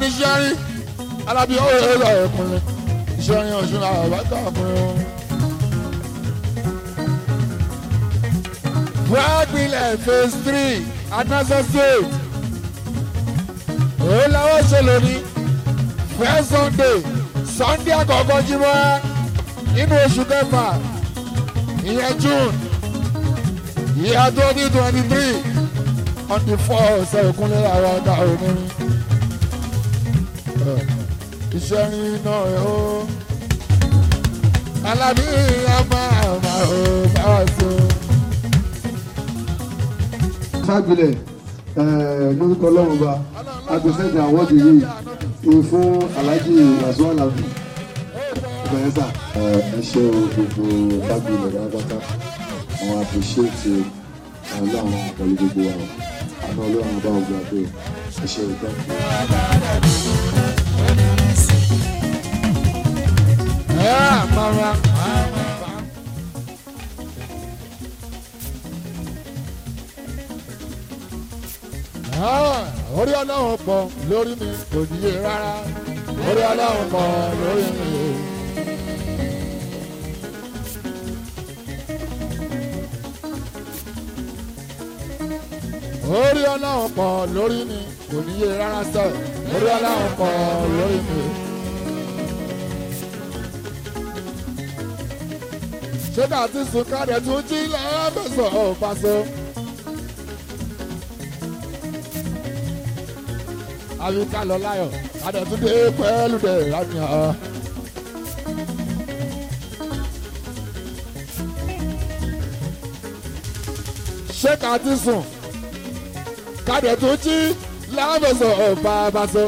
ní sẹ́rí alábí ó yẹ lọ ẹ̀kúnlẹ̀ sẹ́rí ọ̀ṣun àbáká fún un. Fúrágbìlẹ̀ phase three Adnansa state. Èyí làwọn ṣe lónìí. First Sunday Sunday àkọ́kọ́ jímọ̀ nínú oṣù kẹfà ìyẹn June ìyá twenty twenty three on the four ọ̀sẹ̀ ìkúnlẹ̀ àwọn ọ̀dà òní. Iṣẹ́ rin náà ẹ̀ o. Alábí àmà àmà ò bá wà sí o. fagbilẹ̀ lórúkọ ọlọ́run ba agbèsèdè àwọ́dì yìí ni fún alhaji wàsíù alábì ìbẹ̀rẹ̀ sà. ẹ ṣe o gbogbo fagbilẹ̀ pátápátá àwọn àpèṣéètì ọlọ́run pẹ̀lú gbogbo wa àná ọlọ́run bá ọgbà pé ẹ ṣe ìgbà. Yeah, mama. Ah, orí ọlọ́run pọ̀ lórí mi kò níye rárá orí ọlọ́run pọ̀ lórí mi. orí ọlọ́run pọ̀ lórí mi kò níye rárá sẹ́ orí ọlọ́run pọ̀ lórí mi. ṣé ká ti sùn ká dẹ̀ tún jí lọ́fẹ̀sọ̀ ọ̀fàṣọ. àbí ká lọ láyọ̀ ká dẹ̀ tún dé pẹ́ẹ́lú dẹ̀ lánàá. ṣé ká ti sùn ká dẹ̀ tún jí lọ́fẹ̀sọ̀ ọ̀fàṣọ.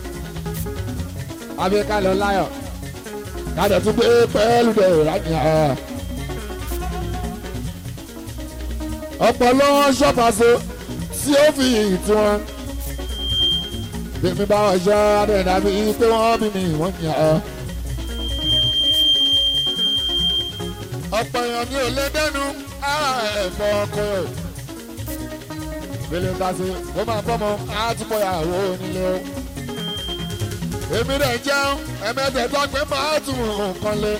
àbí ká lọ láyọ̀ ká dẹ̀ tún dé pẹ́ẹ́lú dẹ̀ lánàá. ọ̀pọ̀ ṣọ́pàṣọ tí ó fi ìtì wọn. Bímí bá wọn ṣọ́ adẹ́nà mi pé wọ́n bí mi wọ́n yàn án. ọ̀pọ̀ èèyàn ní òlé dẹ́nu ara ẹ̀fọ́ ọkọ ẹ̀. Bílẹ̀ ta sí, ó máa bọ́mọ àtúbọ̀ ìyàwó onílé o. Èmi rẹ̀ jẹun, ẹ̀mẹ́tẹ̀ẹ̀tọ́ pé máa tún nǹkan lé.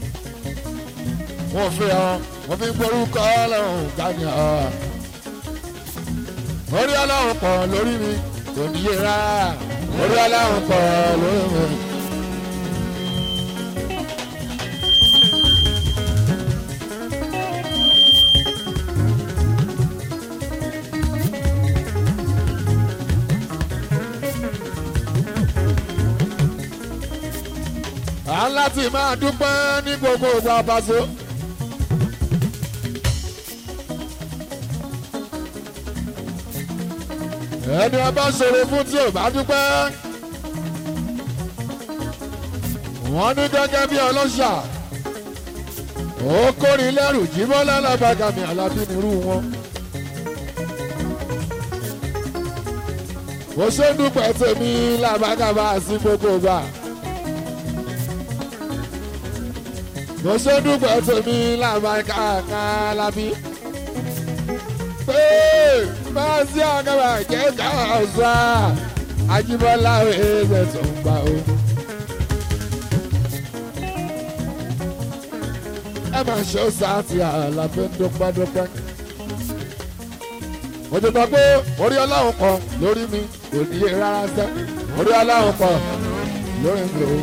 Wọ́n fi hàn wọ́n fi gborúkọ ọlọ́run gbàgbé ọ̀. orí ọlọ́run pọ̀ lórí mi kò níye rárá orí ọlọ́run pọ̀ lórí mi. à ń láti máa dúpẹ́ ní gbogbo ìgbà pàṣẹ. ẹni ọba ṣòro fún tí ò bá dúpẹ́. wọ́n ní gẹ́gẹ́ bí ọlọ́ṣà ó kórìí lẹ́rù jímọ́ lálábàgàmì alábí nírú wọn. mo ṣe ń dúpẹ́ tèmi làbàgàmà sí gbogbo gbà. mo ṣe ń dúpẹ́ tèmi làbàgàmà alábí pé máa sí àgàbà jẹ́ káàsá Ajíbọ́lá ẹ̀ẹ́dẹ̀ tó ń gbà ó. ẹ máa ṣe ó sáàtì àlàfẹ́ ń dúpẹ́dúpẹ́. mo ti sọ pé orí ọlọ́run kan lórí mi kò níye rárá sẹ́ orí ọlọ́run kan lórí mi ò.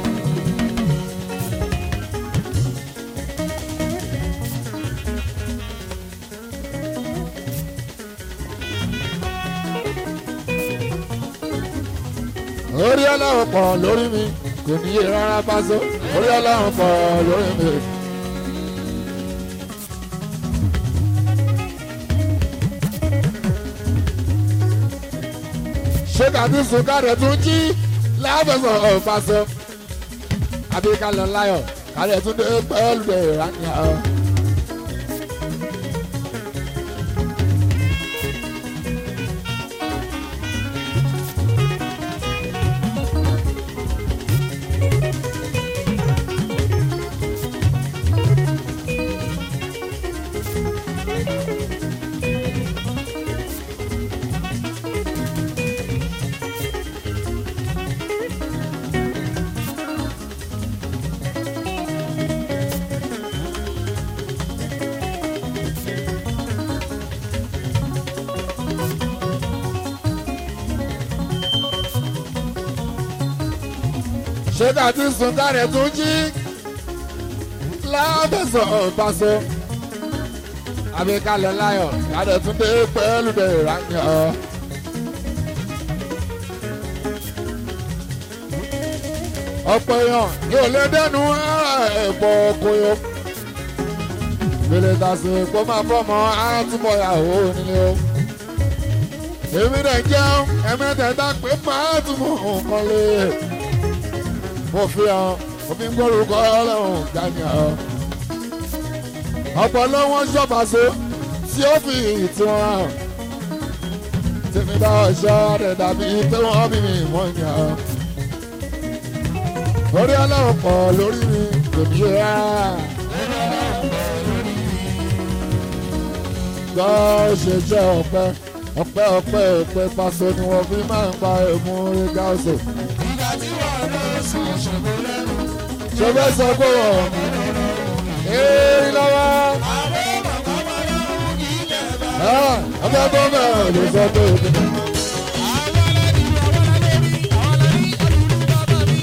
orí ọlọ́run pọ̀ lórí mi kò níye rárá pásó orí ọlọ́run pọ̀ lórí mi. ṣé kàtí sùkàrẹ̀ tún jí láfẹ̀sọ̀ ọ̀pásọ àbí ká lọ láyọ̀ kálẹ̀ tún dé pẹ́ẹ́lú rẹ̀ ránìá. ṣé ká ti sùn kárẹ̀ tún jí lábẹ́sọ̀ ọ̀páṣọ àbíkalẹ̀ láyọ̀ kárẹ̀ tún dé pẹ́ẹ́lú dé ìrànyọ̀. ọ̀pọ̀ èèyàn yóò lé dẹ́nu ẹ̀pọ̀ koyo gbèlè tàṣe kó máa fọmọ àtúbọ̀ yàwó nílé o èmi rẹ̀ jẹun ẹ̀mẹ́tẹ̀ẹ̀ta pé máa túbọ̀ nǹkan lé mo fi hàn òfin gbórúkọ ọlọ́run gbàgbà ọ̀pọ̀ ló wọ́n ṣọ́fàṣọ tí ó fi ìtì wọn hàn tèmi bá ọ̀ṣọ́ rẹ̀ dàbí pé wọ́n bí mi mọ̀ yàn orí ọlọ́run pọ̀ lórí mi kò ní ṣe rà. gbọ́ ṣe jẹ́ ọ̀pẹ ọ̀pẹ ọ̀pẹ ọ̀pẹ paṣọ ni wọ́n fi máa ń pa èmú orí gáàsì. ìgbà tí wọ́n lọ sùn ṣògo lẹ́nu. ṣe fẹ́ sọ pé wọ́n èèyàn lọ́wọ́ àwọn bàbá wa lọ́wọ́ kì í lẹ̀ bá. ọ̀pẹ tó bẹ̀rẹ̀ lè sọ pé òkè. àwọn aládìí àwọn aládìí àwọn aládìí alùpùpù bàbá mi.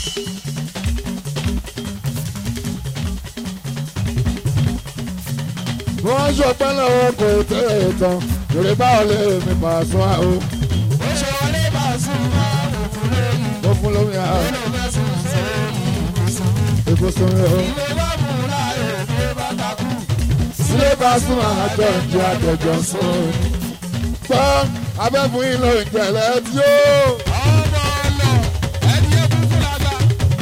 wọ́n ṣọpẹ́ lọ́wọ́ kò tẹ̀ ẹ̀ tán yorùbá báwo lè mi pàṣọ àwọn ó ṣe wọlé bá a sùn máa ń fún lẹ́yìn. tó fún lómi àwọn ó lọ fẹ́ sùn sẹ́yìn ìbùsùn. ìbùsùn rẹ̀ o. ilé bá mú láàyè ilé bá takú. sílé bá súnmọ́ àjọ ìjọ àjọjọ sùn. gbọ́ abẹ́fún yín ló ń jẹ̀lẹ̀ tí ó. ọmọ ọlọ ẹni ẹkú fúlàgbà.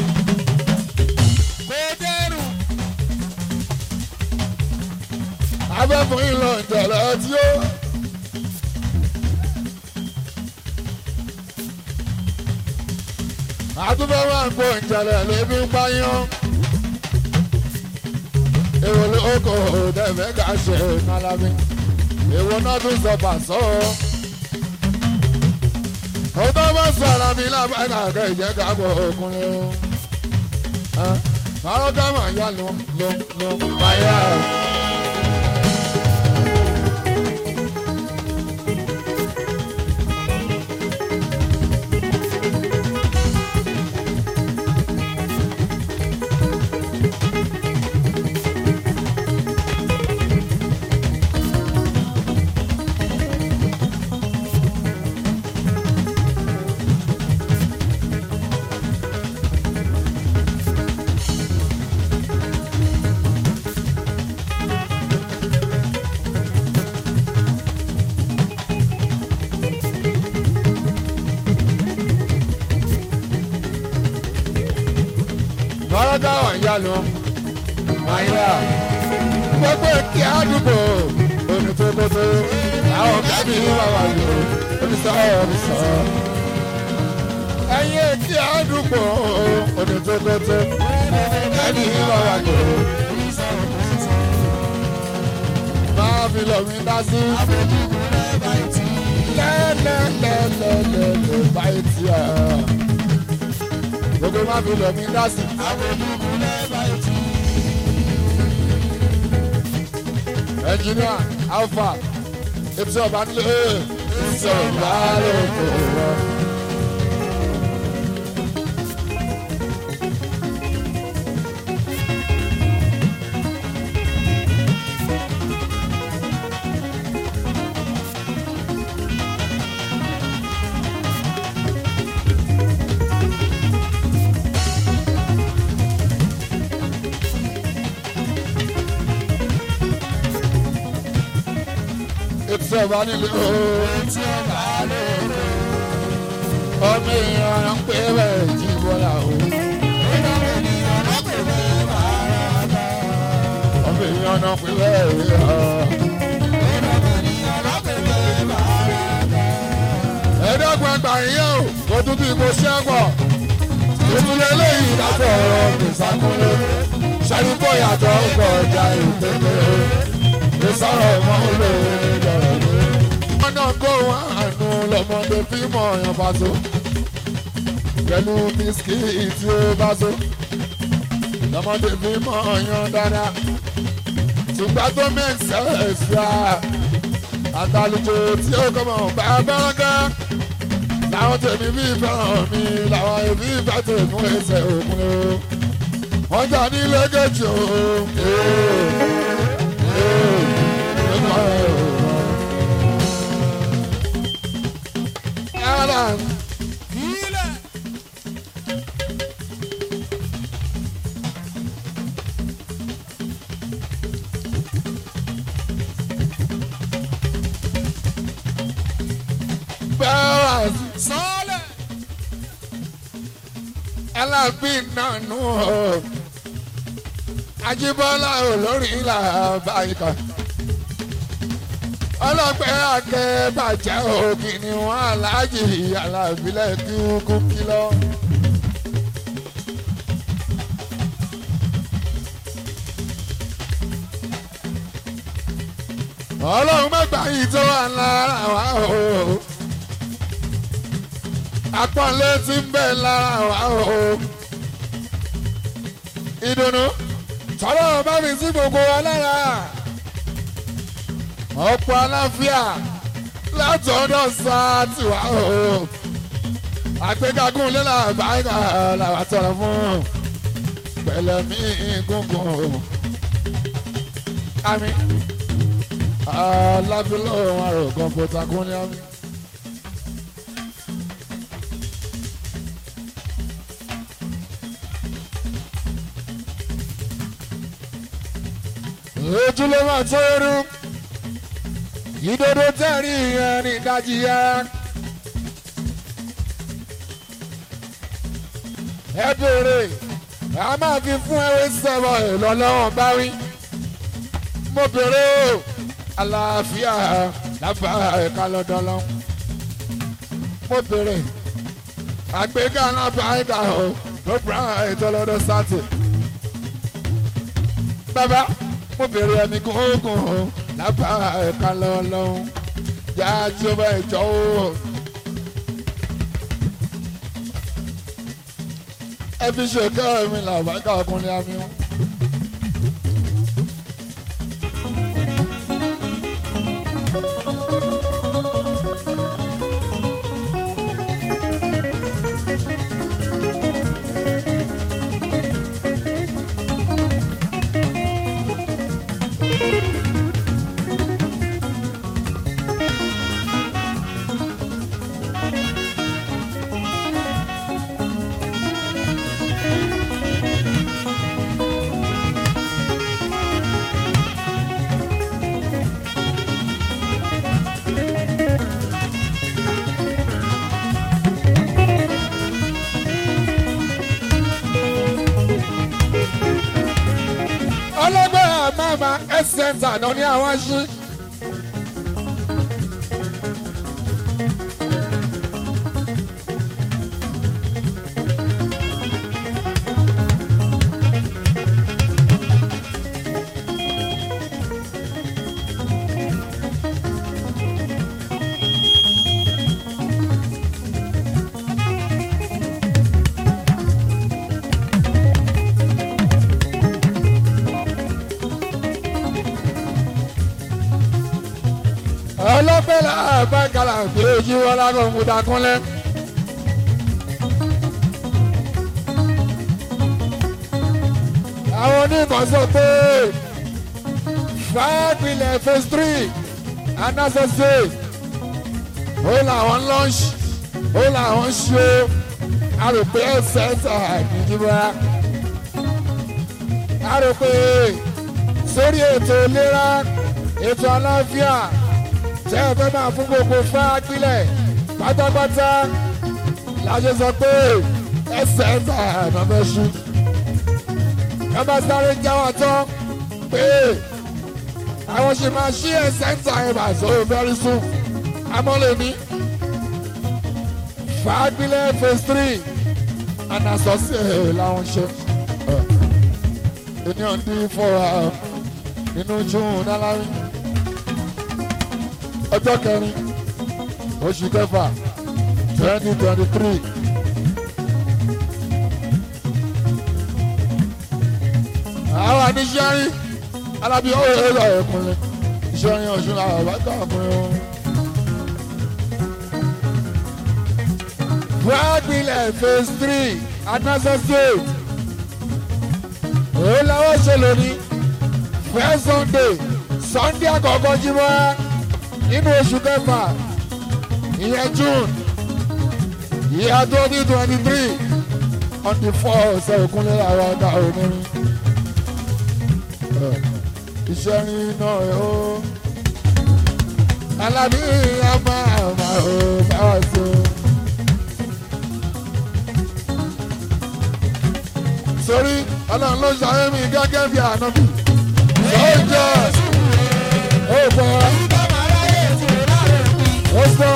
kò dẹrù. abẹ́fún yín ló ń jẹ̀lẹ̀ tí ó. àtúbọ̀ máa ń gbọ́ ìjẹ̀lẹ̀ lébi ń pààyàn. èrò lóko dẹ̀fẹ́ ká ṣe nálábí. èwo náà tún sọ pàṣọ. òótọ́ bá sọ ara mi lábàgà kẹ́ ìjẹ́ ká gbọ́ ọkùnrin o. Màá ká màá yá lọ lọ lọ báyà. Màá ká màá yá lọ báyà. Gbogbo kí àdúgbò omi tó tó tó. Àwọn kábí wà wà lò oníṣọ́ oníṣọ́. Ẹyin kí àdúgbò omi tó tó tó. Kábí wà wà lò. Máa fi lọ mi dá sí. Lẹ́lẹ́lẹ́lẹ́lẹ́ báyìí tí a. Gbogbo máa fi lọ mi dá sí. Ẹnjìníà Alfa ètò ọba nílé ìsọ̀rọ̀ láàárọ̀ òkòrò. ètò ọba nílé ọmọ èèyàn ń pè bẹ́ẹ̀ jí bọ́lá o. ọmọ èèyàn ń pè bẹ́ẹ̀ rí ọ. ẹ̀ẹ́dọ́gbọ̀n ẹgbà yín o kò tún bí mo ṣẹ́gbọ̀ ìtúlẹ̀ eléyìí lábọ̀ ọ̀rọ̀ kìsàkúnlé ṣàdúgbò yàtọ̀ ọkọ̀ ọjà ìpínlẹ̀ ìsọ̀rọ̀ ọmọ olóore dọ̀rọ̀ lé. wọ́n náà kó wọn àánú lọ́mọdé fíìmù ọ̀yàn bá tó pẹ̀lú bisikíìtì tí ó bá tó lọ́mọdé fíìmù ọ̀yàn dáadáa ṣùgbọ́n tó make sense ra àtàlùjọ tí ó kọ́ mọ̀ bá bẹ́rẹ̀kẹ́ àwọn tèmi bí fẹ́ràn mi làwọn èmi fẹ́ tèmú ẹsẹ̀ òkun o wọ́n jà ní lẹ́gẹ̀jì o. Alan, Ilẹ̀. Barras, Sọ́ọ̀lẹ̀. Alábí nànú o. Ajíbọ́lá olórí ìlà báyìíká. Ọlọ́pẹ́ akẹ́ bàjẹ́ òkì ni wọ́n aláàjì alábílẹ̀ kí kú kí lọ. Ọlọ́run mẹ́gbàá yìí tó wà lára wa o. Apọ́nlé ti ń bẹ lára wa o. Ìdùnnú tọ́lọ́ bá mi sí gbogbo wa lára. Ọ̀pọ̀ aláfíà látọ̀dọ̀ sáà tiwa o. Àgbégagun lé làbáyà làwà tọrọ fún. Pẹ̀lẹ́ mi gúngùn o. Àmì alábílọ̀ àrò kọ̀ǹpútà kún ní àmì. ojú ló máa tó irú ìdodo tẹ̀rí ìyẹn ní ìdajì yẹn. ẹ béèrè a máa fi fún ẹwé sẹ́wọ̀ ìlọ́lọ́wọ́n bá wí. mo béèrè o àlàáfíà lábà ẹ̀ka lọ́dọ̀ lọ. mo béèrè àgbéga lábà ẹ̀ka o ló bá ètò lọ́dọ̀ sátì. bàbá mo bèrè ẹni gúngùn o lábà ẹ̀ka lọ́lọ́hún yá tí ó bá ẹ̀jọ́ o. ẹ fi ṣe kẹ́ mi làbákà ọkùnrin àmì wọn. ọlọ́gbẹ́ àmàmà ẹ̀sẹ̀ntà náà ní àwọn ṣí. ọlọ́pẹ́ làbá kàlà pé ojú wọn lágọ̀ múta kúnlẹ̀. àwọn oníkan sọ pé fàápilẹ̀ phase three anásọ́sẹ́ ó làwọn lunch ó làwọn ṣe àròpé ẹsẹ̀ ẹ̀sà nìjìbá àròpé sórí ètò ìlera ètò àlàáfíà tẹ́ ẹ fẹ́ máa fún gbogbo fáápílẹ̀ pátápátá láṣẹ sọ pé ẹsẹ̀ ẹ̀sà ẹ̀nà fẹ́ ṣú. ẹ bá sáré jáwọ́ tán pé àwọn ṣe máa ṣí ẹsẹ̀ ẹ̀sà ẹ̀bà sóò very soon. amọ́lẹ̀ ní fáápílẹ̀ phase three anasọ́sí ẹ̀ làwọn ṣe. ènìyàn dín fọ́ra nínú june nálárí ọjọ́ kẹrin oṣù kẹfà twenty twenty three. àwọn àníṣẹ́rí alábí ó yẹ lọ ẹ̀kúnlẹ̀ ìṣẹ́rin ọ̀ṣun làwọn bá kà fún un. Fagbilẹ̀ phase three Anasa State. Òun làwọn ṣe lónìí. First Sunday Sunday àkọ́kọ́ jímọ́ nínú oṣù kẹfà ìyẹn June ìyá twenty twenty three on the four ọ̀sẹ̀ òkúnlé àwọn ọ̀gá onírin. Iṣẹ́ rí náà ẹ̀ ó. Alábí àmà àmà ò bá wà sí o. Sórí ọlọ́run ló ṣayé mi gẹ́gẹ́ bí ànábì. Sọ́jà ó bọ̀ ó sọ̀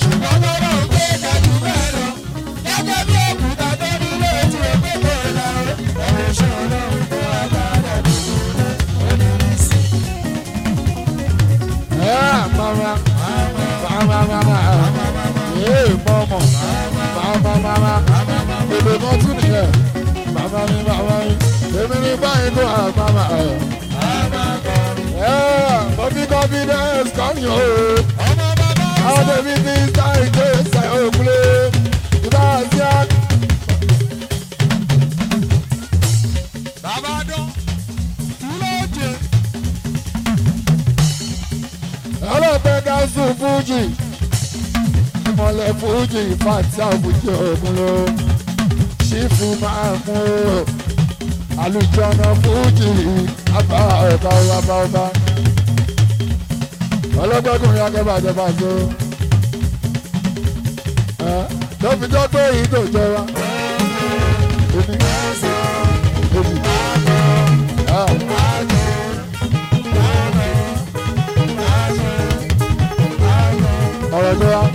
ẹ̀ mama mama mama ẹ̀ mọ̀mọ̀ mama mama èdè kan tún nìyẹn mama mi mama mi èmi ní báyìí tó à mama ẹ̀ ẹ̀ bọ́bí confidence kan yóò àwọn tẹ̀mí ti sá ìjọ ìsà òkúlé ìbá àti àgbà. ọlọ́pẹ́ gáúsù fújì ìmọ̀lẹ̀ fújì fàtí àfújì ògùn ló ṣífù máa mú o àlùjọ́nà fújì àbá ọba ọba ọba ọlọ́gbẹ́kùnrin akẹ́bàjẹ́ bàjẹ́ o lọ́fi tó tó yìí tó jẹ wa. Èmi èmi ah. ọ̀rọ̀ tó wá.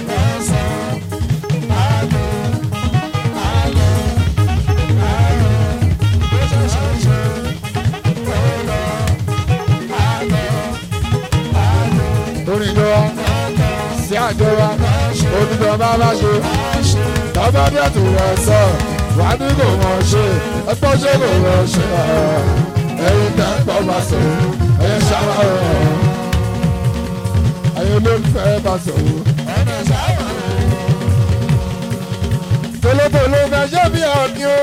orin tó wá sí àjọ wa onídọ̀ bá bá ṣe tọ́gbọ́n bí ẹ̀tù rẹ̀ sọ wà ní kò mọ̀ ṣe ẹgbọ́n ṣe kò mọ̀ ṣe ẹ̀yin tẹ́ ń pọ̀ bá sọ ẹ̀yin ṣáwá rẹ̀ ẹ̀yin olólùfẹ́ bá sọ. tolótoló fẹ́ ṣé bí ọ̀kí o.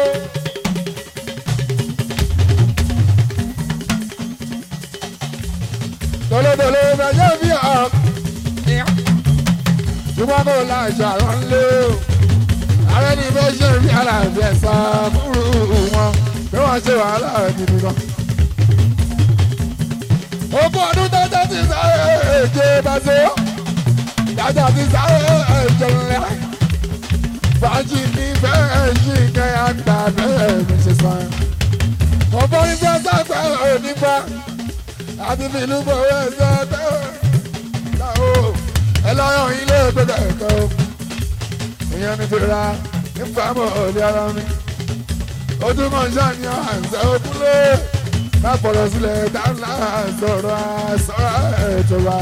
tolótoló fẹ́ ṣé bí ọ̀kí. ṣùgbọ́n kò láṣà rán lé o. ààrẹ ní bẹ́ẹ̀ ṣe rí àlàáfíà sá fúru wọn bí wọ́n ṣe wàhálà rẹ̀ gidi gan. ogún ọdún tọ́jà ti sáré èjè bá ṣe ó. tọ́jà ti sáré èjè ńlẹ̀ fàájì ní bẹ́ẹ̀ ṣì kẹ́ àgbà bẹ́ẹ̀ mi ṣe sàn. ọ̀pọ̀ nígbà sáfẹ́ onígbà àti fìlú bọ̀wé ẹ̀sẹ̀ bẹ́ẹ̀ láwọ ẹ lọ́yọ̀ ilé ìgbẹ́dẹ̀ ẹ̀kọ́ ìyẹn ní ti ra nífàmọ́ òde ara mi. ojúmọ̀ ṣàníyàn àǹsẹ̀ òkúlé lápọ̀lọ̀ sílẹ̀ dáńlá sọ̀rọ̀ àṣọ̀rọ̀ ìjọba.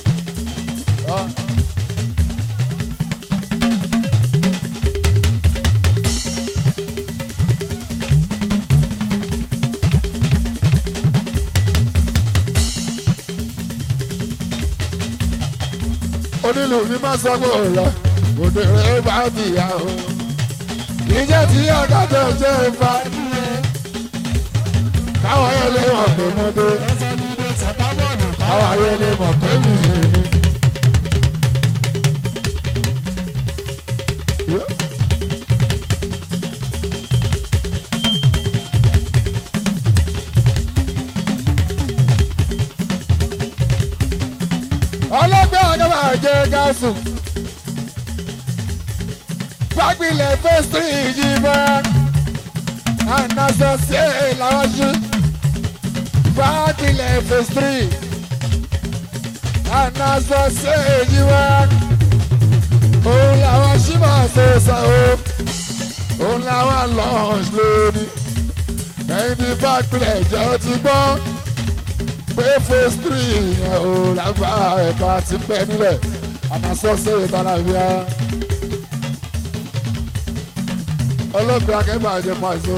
onílù ní má sọ pé ò lọ òde rẹ bá ti yà ó ìjẹ́ tí ọ̀gá tó jẹ́ ìfà káwọn yẹn lè mọ̀ pé mo dé káwọn yẹn lè mọ̀ pé mi ì ní. ọlọ́gbẹ́ ọ̀gá máa jẹ́ gáàsù. Fagbilẹ̀ fẹ́sítì ìjìbọn. Ànàsọ sí làwọn ṣú. Fagbilẹ̀ fẹ́sítì. Ànàsọ sí ìjìbọn. Òun làwọn ṣí máa ṣe sọ o. Òun làwọn lọ́ọ̀ṣ lónìí. Ẹyin tí fagbilẹ̀ jẹ́ ti gbọ́ pé phase three yẹn ò lágbá ẹ̀ka ti pẹ́ nílẹ̀ àmàsọ́sẹ́ ìtàlàbíà ọlọ́gbẹ́ akẹ́bà jẹ pàṣẹ.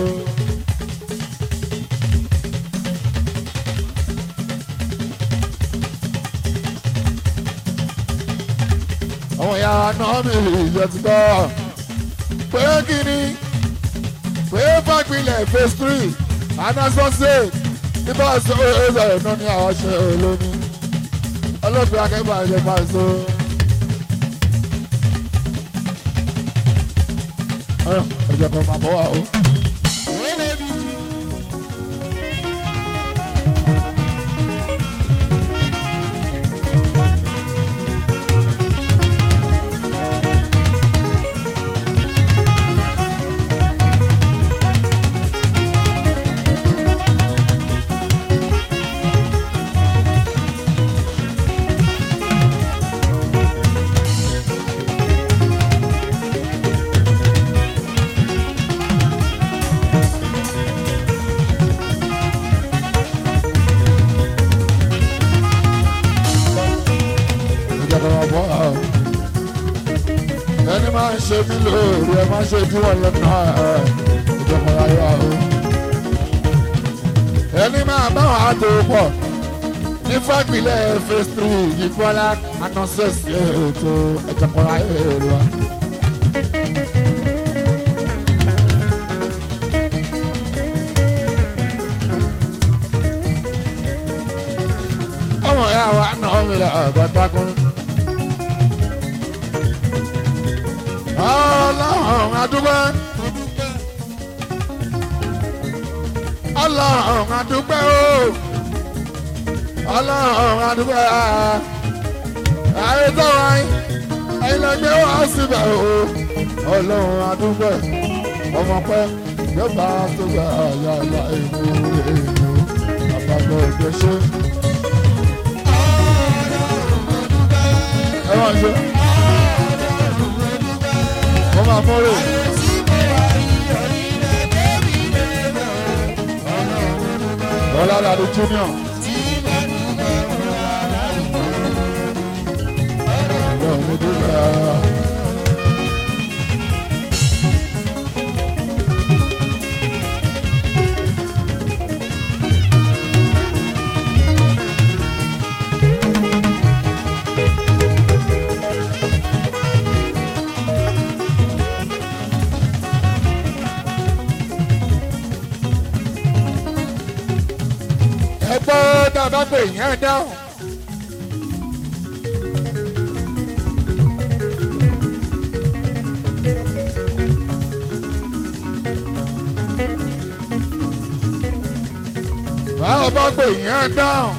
àwọn ìyá náà mi ìjọ ti gbọ́ pé kíni pé fàgbìlẹ̀ phase three anasọ́sẹ̀ nígbà tó ó sọ̀rọ̀ náà ní àwọn ṣe olómi ọlọ́pàá akẹ́kọ̀ọ́ àti ẹ̀fà so. ẹ̀jẹ̀ kan máa bọ̀ wá o. ẹ̀jẹ̀ kan máa bọ̀ wá o. ẹni máa ń ṣe mí lóore ẹ máa ń ṣe bí wọ́n lọ́nà ẹ̀jẹ̀ kan láyé wa o. ẹni máa bá wọn àtò pọ̀ ní fàgbìlẹ̀ phase three ìfọ́lá anọ́sẹ̀s ètò ẹ̀jẹ̀ kan láyé wa. ọmọ ya wa náà mi lọ ọ̀gbọ́n ọlọ́run adúgbò ọlọ́run adúgbò o ọlọ́run adúgbò ayé tó wáyé ẹ̀yin lọ gbé wá síbẹ̀ o ọlọ́run adúgbò ọmọ pẹ́ yọba tó gbà yà yà èmi èmi àbàbọ̀ ìgbésẹ̀. ẹ wọ́n ṣe wọ́n máa mọ́rò. Bọ́lá Ládé Junior. Ọlọ́run mo dúpẹ́. ẹ gbọ́ tá a bá pè yẹn dáhùn. báwo bá pè yẹn dáhùn.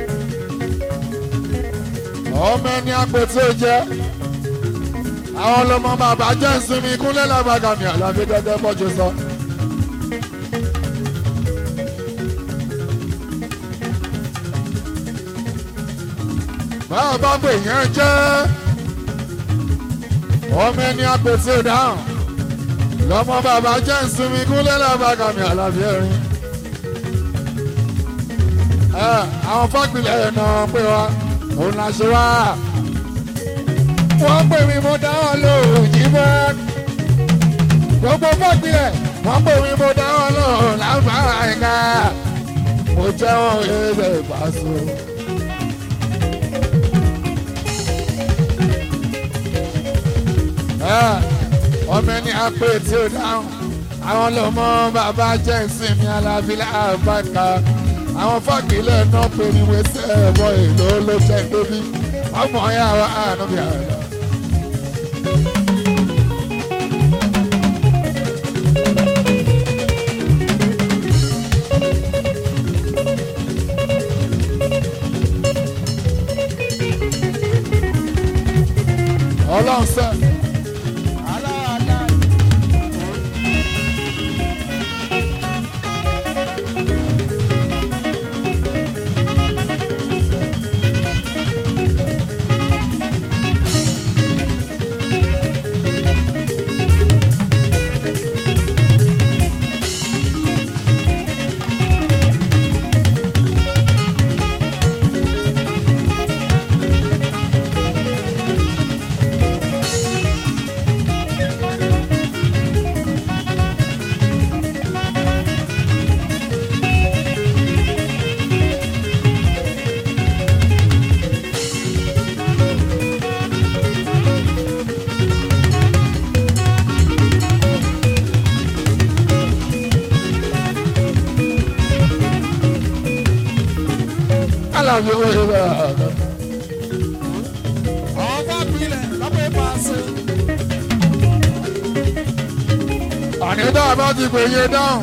ọmọ ẹni àpò tí ó jẹ àwọn ọlọmọ bàbá jẹ́ ìsinmi kúnlẹ̀ lábàgàmì àlàbí gẹ́gẹ́ bọ́jú sọ. báwo bá pè yẹn jẹ́ ọmọ ẹni àpètè dáhùn lọ́mọ bàbá jẹ́ ìsinmi kúnlẹ̀ lábàgàmì àlàbí ẹ̀rín. ẹ àwọn fápilẹ̀ ẹ̀ náà pé wa òun là ṣe wá. wọ́n pè mí mo dáhùn lóhùn jí mọ́. gbogbo fápilẹ̀ wọ́n pè mí mo dáhùn lóhùn láǹfààní àyíká. mo jẹ́ wọn ẹ̀ẹ́dẹ̀ ìpàṣẹ. ọmọ ẹni apẹ tí ó dáhùn àwọn lọmọ bàbá jẹ ìsinmi alábílẹ àbáka àwọn fàgbélẹ náà pé ní wẹsẹ ẹbọ èlò ló jẹ débi ọmọ ya wa àánú bí àná. ọlọ́run sẹ́ẹ̀. aláàbí owó ìgbà ọba gbilẹ̀ lọ́pọ̀ ìpàṣẹ. ànídá bá ti pè yé dáhùn.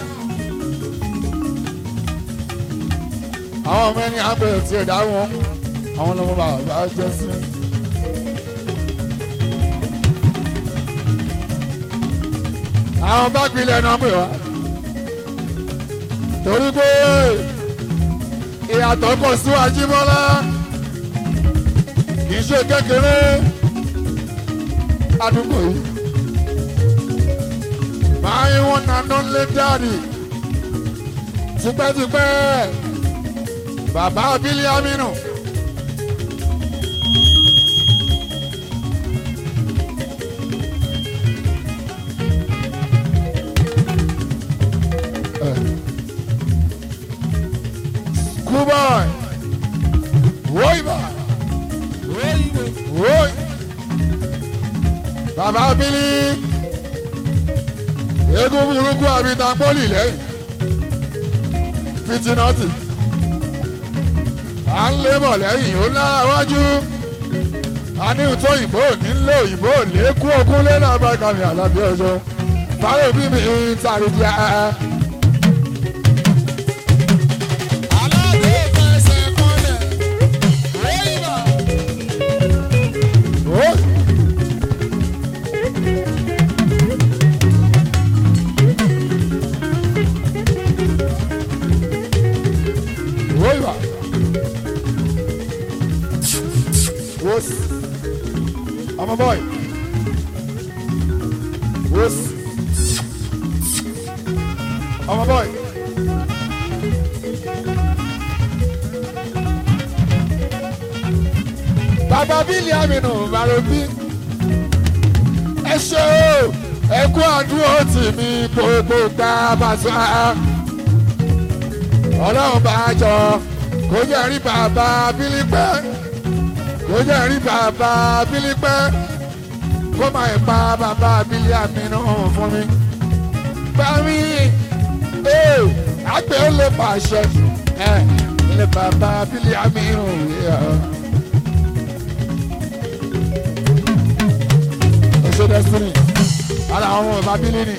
àwọn ọmọ ẹni àgbẹ̀ tí ẹ̀ dáhùn àwọn ọmọ bàbá jẹ́ sí. àwọn bá gbilẹ̀ náà pè wá. torí pé ìyàtọ̀ pọ̀ síwájú mọ́lá kì í ṣe kékeré àdúgbò yìí. My one and only daddy. Tipẹ́tipẹ́ bàbá Bílí Aminu. School boy. Woi boy. Woi. Bàbá Bílí eégún burúkú àbíta pọ́lì lẹ́yìn fitinọ́tì à ń lébọ̀ lẹ́yìn ó lára wájú a ní ìtọ́ òyìnbó ní lé òyìnbó lékún ogún lé náà bá kàmì àlàbí ọjọ́ fáwọn òbí mi ń tàrí di ẹ. aláàbò fẹsẹ̀ kọlẹ̀ wíwà. Ó. Wíwà. Wós. ọmọ bọ́ì. Wós. ọmọ bọ́ì. bàbá bílí àmìnú màròbí ẹ ṣe o ẹ kú àdúró tì mí gbogbo gbà bàtà ọlọ́run bá jọ kó jẹ́ rí bàbá bílí pẹ́ kó jẹ́ rí bàbá bílí pẹ́ kó máa ń pa bàbá bílí àmìnú fún mi gbà mí ee àgbẹ̀ ó lè pàṣẹ ẹ ilé bàbá bílí àmìnú yẹ. ṣe destiny ara àwọn ọmọ ìbábílì ni.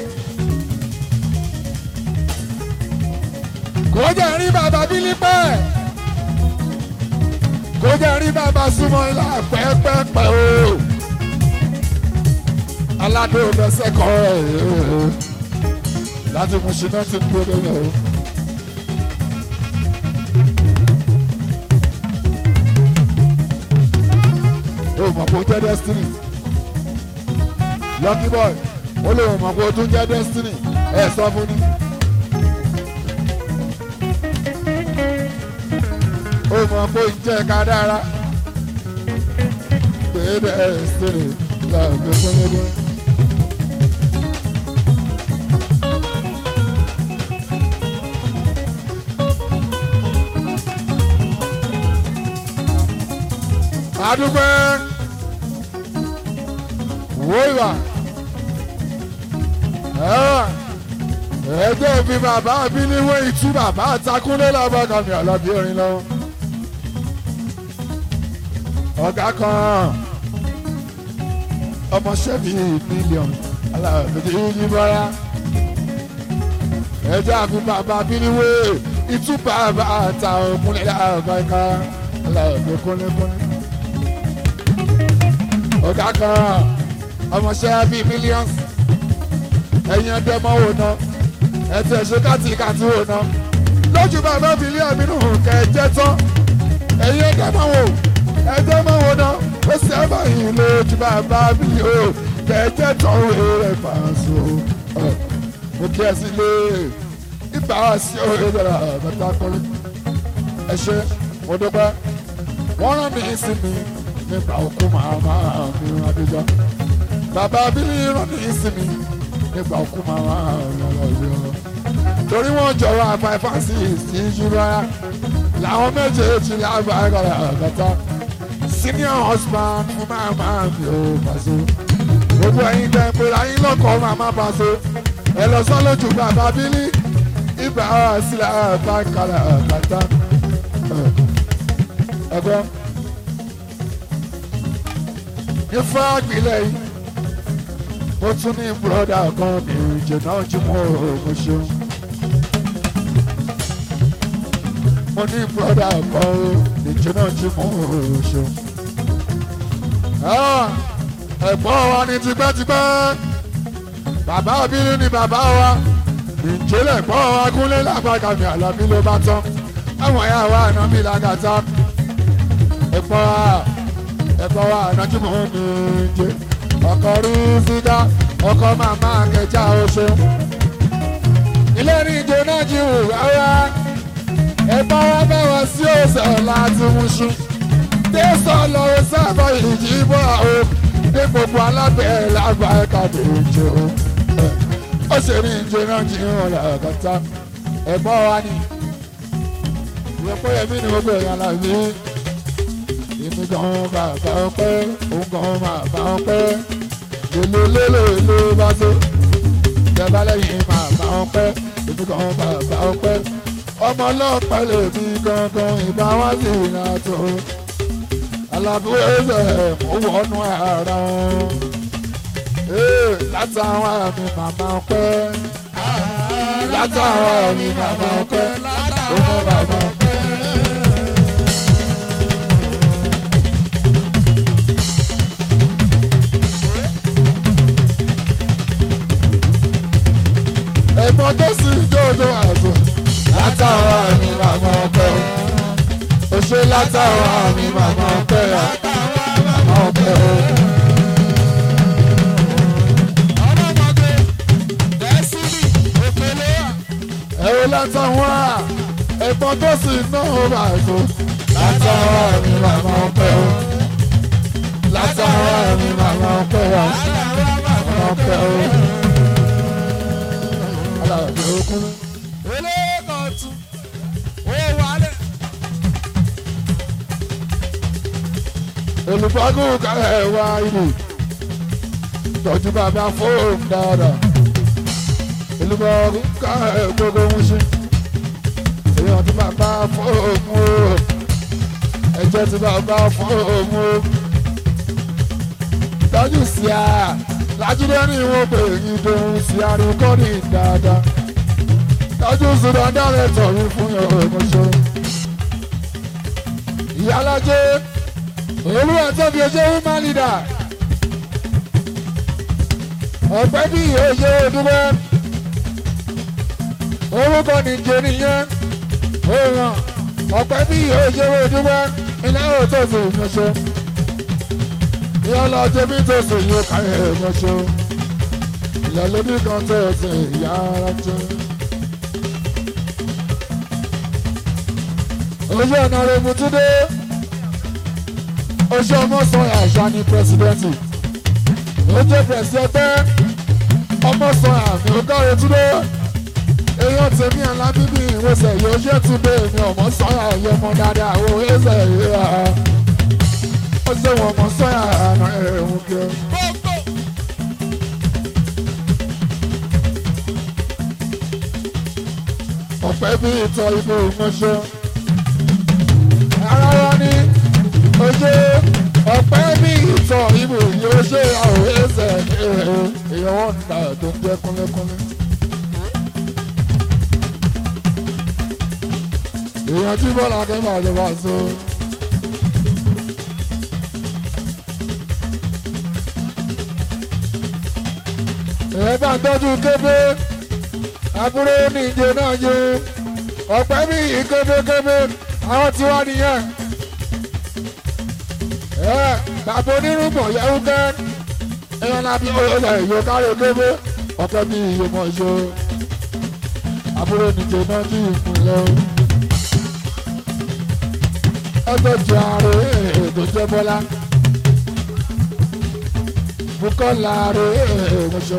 kò jẹ́ rí bàbá bílí pẹ́ kò jẹ́ rí bàbá súnmọ́ ilá pẹ́pẹ́pẹ́ o aládé òbẹ́sẹ̀ kọ́ ẹ̀ láti mú ṣiná tí ń gbódò lọ. o mọ̀ kó jẹ́ destiny lucky boy ó lè mọ̀ pé o tún jẹ́ destiny ẹ sọ fún ni. ó mọ̀ pé o jẹ́ ká dára pé destiny lọ́ọ̀gbẹ́ gbẹ́gbẹ́. adúgbò wíwà ẹjọ́ fi bàbá mi níwé ìtú bàbá àtakúnlé lábàkà mi àlàbí orin lọ. ọ̀gá kan ọmọọṣẹ́ mi mílíọ̀nù alábẹ̀dẹ̀ yìí bọ́lá ẹjọ́ àfi bàbá mi níwé ìtú bàbá àtàkúnlé lábàkà alábẹ̀ kúnlẹ̀kúnlẹ̀. ọ̀gá kan ọmọọṣẹ́ bíi millions ẹ̀yin ẹgbẹ́ mọ́ wò ná ẹ̀tẹ̀ ṣe káàtì káàtì wò ná lójú bàbá bílíọ̀nù nínú kẹ̀jẹ́ tán ẹ̀yin ẹgbẹ́ mọ́ wò ẹgbẹ́ mọ́ wò ná ó sì ẹ̀ bá yìí lójú bàbá bílíọ̀nù kẹ̀jẹ́ tán wò rẹ̀ fàṣọ mo kí ẹ sí lé ìgbà wá sí òye dọ̀rọ̀ bàtà kọ́lé ẹ ṣe mo dúpẹ́ wọ́n rán mi sí mi nípa òkú màmá mi adéjọ́ bàbá bílí rán ní ìsinmi nígbà òkú màmá lọ́lọ́yọ́ torí wọ́n jọ̀wọ́ àfáì francis ní jùlọ́ra làwọn méjèèjì lágbàá àgàtà senior husband fún màmá mi ò pàṣẹ gbogbo ẹ̀yin tẹ́ pé ayín lọ́kọ̀ màmá pàṣẹ ẹ lọ sọ lójú bàbá bílí ibà sílẹ̀ àbákalẹ̀ àgàtà ẹgbẹ́ ifá ìpínlẹ̀ yìí mo tún ní bùrọ̀dà kan ní ìjìnà jùmọ̀ mo ṣeun mo ní bùrọ̀dà kan ní ìjìnà jùmọ̀ mo ṣeun ẹ̀gbọ́n wa ní tipẹ́tipẹ́ bàbá abínú ni bàbá wa ìjẹ́lẹ̀ gbọ́n wa kúnlé lágbàgà mi àlàbí ló bá tán àwọn ẹ̀yà wa àná mi làgàtà ẹ̀gbọ́n wa ẹ̀gbọ́n wa ànájú mọ́ mi jẹ́ ọkọ̀ rí sídá ọkọ̀ màmá kẹjá oṣù ilé ní ìjọ náà jí wù rárá ẹ̀gbọ́n wa bẹ̀ wá sí ọ̀sẹ̀ láti mú ṣú tẹ́sán lọ́wọ́ sábà ìjì bọ́ àwọn ní gbogbo alábẹ́ lágbà ẹ̀ka tó jẹ́ o. ó ṣe ní ìjọ náà jí wọn làkàtà ẹ̀gbọ́n wa ni ìrọ̀pọ̀ yẹmí ni gbogbo èèyàn là ní. èmi gan bàbá ọpẹ́ òun gan bàbá ọpẹ́ lélelélele bá tó ìjọba lẹ́yìn bàbá ọpẹ́ èmi gan bàbá ọpẹ́ ọmọ ọlọ́pàá lèmi gangan ìbá wá sí ìrìnàjò alábúrò ẹsẹ̀ mú wọnú ara wọn. látàwọn àmì màmá ọpẹ́ látàwọn àmì màmá ọpẹ́ ó mọ bàbá ọpẹ́. ẹ̀gbọ́n tó sì jòjò àzọ látàwọn àmì màmá ọpẹ́ ó ṣe látàwọn àmì màmá ọpẹ́ màmá ọpẹ́ o. ọlọ́mọdé dẹ́sílì òkèlè wà. ẹ̀rọ látàwọn à ẹ̀gbọ́n tó sì náà bá tó látàwọn àmì màmá ọpẹ́ o. látàwọn àmì màmá ọpẹ́ o. màmá ọpẹ́ o. alábẹ́ okun. elékọ̀tún ó wálé. olùbọ́gùn kálẹ̀ wá ìlú tọ́jú bàbá fóònù dáadáa olùbọ́gùn kálẹ̀ gbogbo ń ṣe èèyàn tí bàbá fóònù o ẹ̀jẹ̀ tí bàbá fóònù o tọ́jú sí a lájúdé ní ìwọ̀n pé ìdòwú sí àríkọ́ni dáadáa tọ́jú sùdọ̀ dáre tọ̀rí fún ọmọṣẹ́ ìyálàjẹ́ olúwa tó fi ojú woman leader ọ̀pẹ́ bí oye dúró orúkọ nìjẹ nìyẹn òòràn ọ̀pẹ́ bí oye dúró iná òtò sí ìyanṣẹ́ ìyọ́lọ́ jẹ́bí tó sì yóò káyọ̀ ìyanṣẹ́ ìyàlódì kan tó sì ìyá ara jẹ́. ojú ọ̀nà rẹ̀ mutúndé oṣù ọmọsàn àṣà ni pírẹsidẹ́ǹtì ó jẹ́ pírẹsidẹ́ǹtì ọmọsàn àmì ọgọ́rin túndé èèyàn tèmi àlá bíbí ìwòsàn yóò ṣe túndé èmi ọmọsàn àyè ọmọ dáadáa àwọn ẹsẹ̀ ìhà ó ṣe wọn ọmọsàn àná ẹ̀hún kí. gbogbo ọ̀pẹ́ bí ìtọ́ ibò ìmọ̀ṣẹ́ ara wa ní oṣù ọ̀pẹ́ bí ìtọ̀ ibò yóò ṣe àwọn ẹsẹ̀ èèyàn wọn nígbà tó ń jẹ́ kúnlẹ́kúnlẹ́. èèyàn tí bọ́lá akẹ́kọ̀ọ́ àti wá so. èèyàn bá ń tọ́jú kébé àbúrò ní ìjẹ náà yé ọ̀pẹ́ bí kébékébé àwọn tí wá nìyẹn. ẹ bàbá onírúbọ̀ yẹ̀wù kẹ́ ẹ̀yàn náà bí ọ̀yọ́ ìyó kárí kébé ọ̀pẹ́ bí iye mọ̀ ṣe àbúrò ní ìjẹ náà ní ìpínlẹ̀ ẹgbẹ́ jẹ ààrẹ ètò jẹ́ bọ́lá Bùkọ́lá ààrẹ ètò ṣe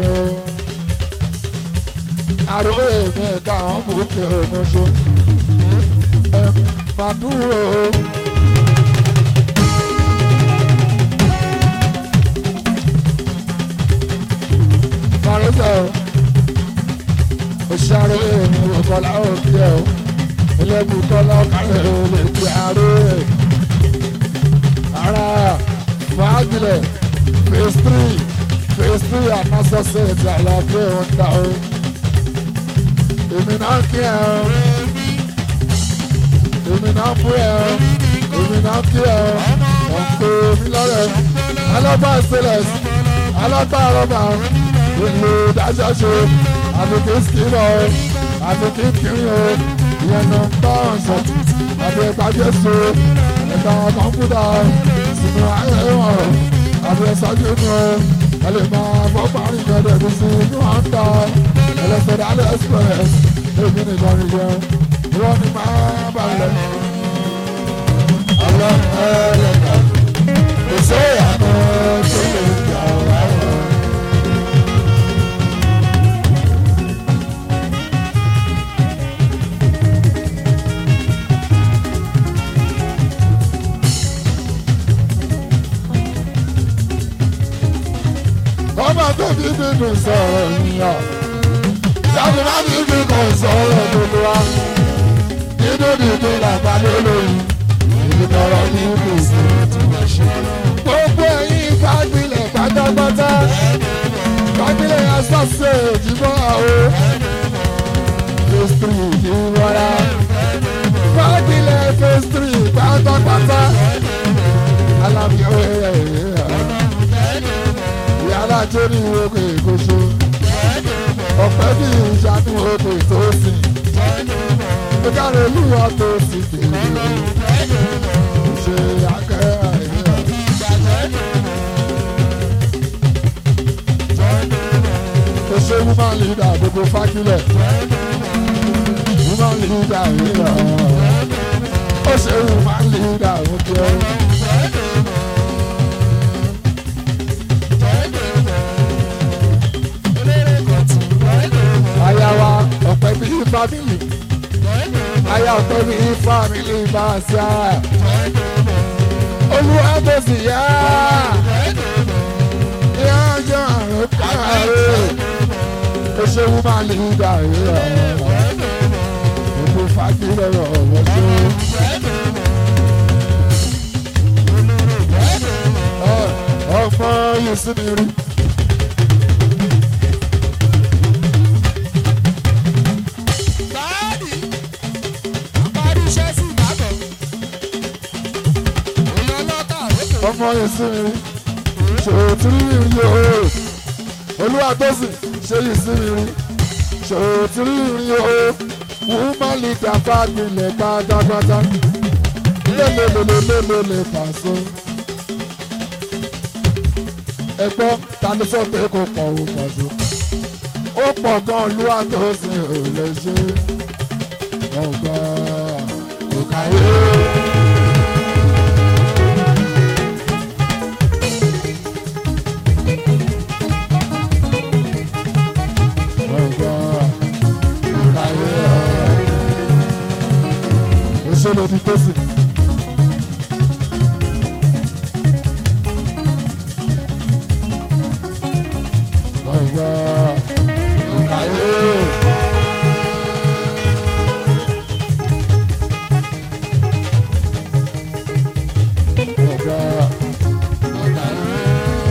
àrò èmi ẹ̀ka àwọn bòókè ọmọṣọ ẹ máa dúró. Màrúsọ̀ òṣàrò èmi Bùkọ́lá òkè ọ̀ ilé Bùkọ́lá ọ̀kàrẹ̀ olè ti àrò ẹ̀ ara fagilẹ̀ phase three phase three anasọ́sẹ̀ ti àlàáfíà wọn dá o èmi náà kí ẹ o èmi náà bú ẹ o èmi náà kí ẹ o ọ̀pọ̀ mi lọ́rẹ̀ alábà stainless alábà rọ́bà ìlú dájọ́ ṣe àbùkù skìlọ̀ o àbùkù kiri o ìyẹn náà ń bá ọ̀sán àbí ìpàdé so ẹ̀ka kọ̀ǹpútà sínú ayé wọn àbí ẹ̀sọ́jú nù o ẹ lè máa bọ́ parí ìgbẹ́dẹ̀ bí sí inú à ń ta ẹlẹ́sẹ̀ dálẹ̀ express èmi nìkan ní jẹun wọ́n ní máa balẹ̀. ọlọ́run ẹlẹ́ka kò sí ìyàtọ̀ tó lè jà wá wọ̀. ọmọ tó bí bínú sọ̀rọ̀ yíyan jáde má bí bínú sọ̀rọ̀ gbogbo wa nínú dídú làbá lólórí ìdúró ní kùsì gbogbo ẹ̀yin fagbilẹ̀ pátápátá fagbilẹ̀ asọ́sẹ̀ ìdìbò àwọ̀ phase three ìdíwọ́ra fagbilẹ̀ phase three pátápátá alábíyọ̀ ẹ̀yẹ̀ yàrá tó ní oko ìkóso ọ̀pẹ́ bí ìṣàánú oko ìtòsí ó káre olúwa tó sì tèmi ṣe akẹ́ àìríyá. ó ṣe woman leader gbogbo fákílẹ̀ woman leader àìríyá ó ṣe woman leader ó jẹ́. aya wa ọ̀pẹ bí fámìlì aya ọ̀pẹ bí fámìlì bá a ṣá olúwa tó sì yá yá jọ àrùn káàárẹ̀ ó ṣe wú máa lè dà rẹ̀ gbogbo fagilẹ̀ rọ̀ wọ́n ṣe. ọmọ yìí sí mi rí. Báàdì, àparí iṣẹ́ sí ìbàdàn. Èèyàn lọ́tà lókè. ọmọ ìsinmi ṣòtúrí ìrìn o olúwa tó sì ṣe ìsinmi ṣòtúrí ìrìn o woman leader fagilẹ̀ pátápátá lélelelelelele pàṣẹ. ẹgbọ́n tani sọ pé kò pọ̀ ò pàṣẹ. ó pọ̀ gan olúwa tó sì ò lè ṣe ọgbà kò káyé. Òṣèlú ti tó sí. Ọ̀gá ìkàyé. Ọ̀gá ìkàyé.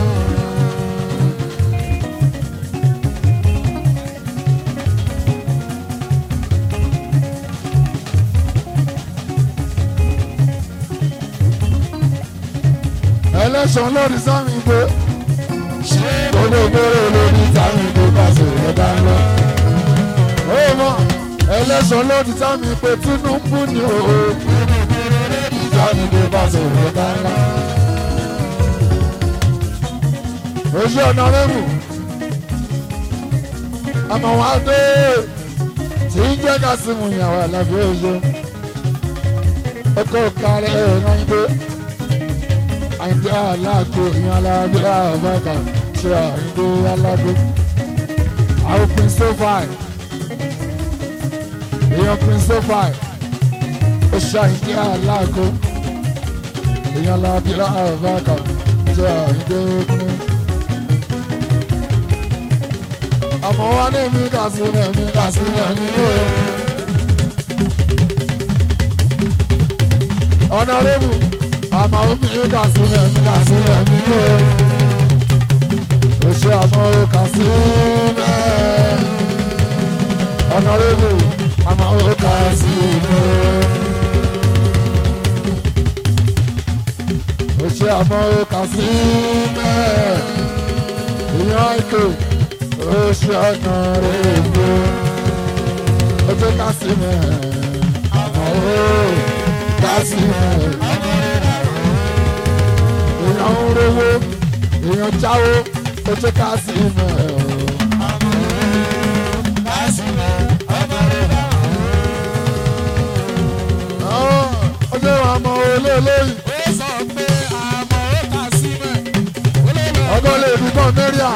ẹlẹ́sàn lórí sámi gbé gbogbogbòrò lórí sámi gbé pàṣẹ ẹ̀dá ńlọ. ó mọ ẹlẹ́sàn lórí sámi pé Tinubu ni o sámi gbé pàṣẹ ẹ̀dá ńlá. oṣù ọ̀nà rẹ́mù àmọ́ wá dé tí ń jẹ́ ká sí mu ìyàwó àlàfo oṣù ọkọ̀ kárẹ̀ ẹ̀rọ ń gbé àyìndé aláàgbo ìyẹn aláàbí àbáka ṣe àyìndé aláàgbo àwọn prince sofai èèyàn prince sofai ó ṣe àyìndé aláàgbo ìyẹn aláàbí àbáka ṣe àyìndé kúnú. àmọ́ wá ní mi kà sí ní mi kà sí ní mi ní o. ọ̀nà rẹ́mù àmọ́ omi kà sílẹ̀ mi kà sílẹ̀ mi lé o ṣe àmọ́ kà sílẹ̀ ọ̀nàrẹ́bù àmọ́ kà sílẹ̀ o ṣe àmọ́ kà sílẹ̀ ìyàn ètò o ṣe ọ̀nàrẹ́bù o ṣe kà sílẹ̀ àmọ́ kà sílẹ̀ èèyàn ń rówó èèyàn jáwó ó ṣe ká sí ìmọ̀ ẹ̀ o. ó ṣe wà mọ olóòlóyìn ọgọ́ lè fi kàn mẹ́ríà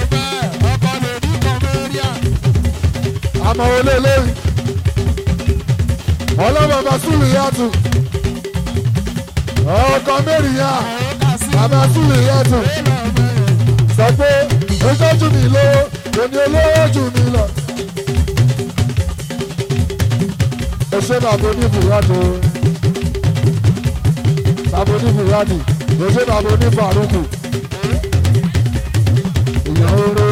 àmọ́ olóòlóyìn ọlọ́bàbà sùlù yàtù ọkọ̀ mẹ́rìíyà bàbá sùlù yàtù sọ pé ojú jù mí lówó òní olówó jù mí lọ. ó ṣe bàbá oníbùrádì bàbá oníbùrádì ó ṣe bàbá onífàrúkù èèyàn oró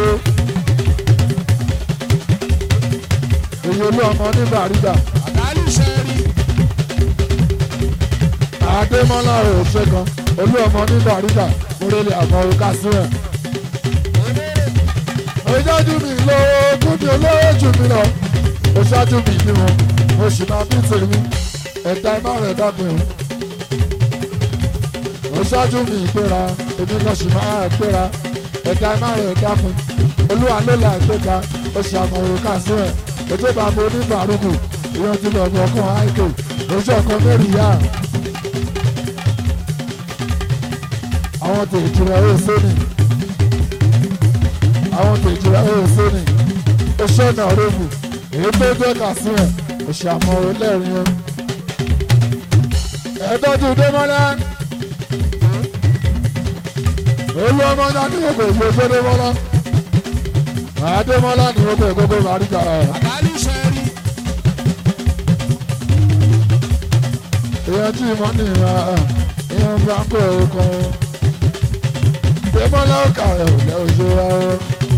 èyí olú ọmọ oníbàrídà àdèmọ́lá rẹ̀ ò ṣe kan olú ọmọ oníbàrídà múrẹ́lẹ̀ àmọ́ orúkà sílẹ̀ ìjájú mi lówó kú mi olówó jù mí lọ mo ṣáájú mi bí wọn mo sì máa bí tèmi ẹ̀dá ẹ̀ má rẹ̀ dápẹ́ o mo ṣáájú mi ìpera èmi kan sì máa pera ẹ̀dá ẹ̀ má rẹ̀ dápẹ́ olúwa ló là ìgbéga o sì àmọ̀ òrùka sí ẹ̀ ètò ìbámu onígbàrúkù ìyẹn ti lọ bọ̀ ọkàn àìkè lójú ọkàn mẹ́rin yá àwọn tèjì rẹ̀ ó sóni àwọn kejì rẹ̀ ó sóni oṣù ọ̀nà rẹ́bù èyí tó jẹ́ kàsí ẹ̀ òṣàmọ̀ ẹlẹ́rìn ẹ̀. ẹ̀ẹ́dọ́jú démọ́lá olú ọmọ náà ní gbogbo ìgbésẹ̀ démọ́lá àdémọ́lá ní gbogbo ìgbogbo màríkà ẹ̀. èèyàn tí mo ní ìhà ìhàn franco kan démọ́lá ó kà ẹ̀ ò lẹ́ òṣèré rárá.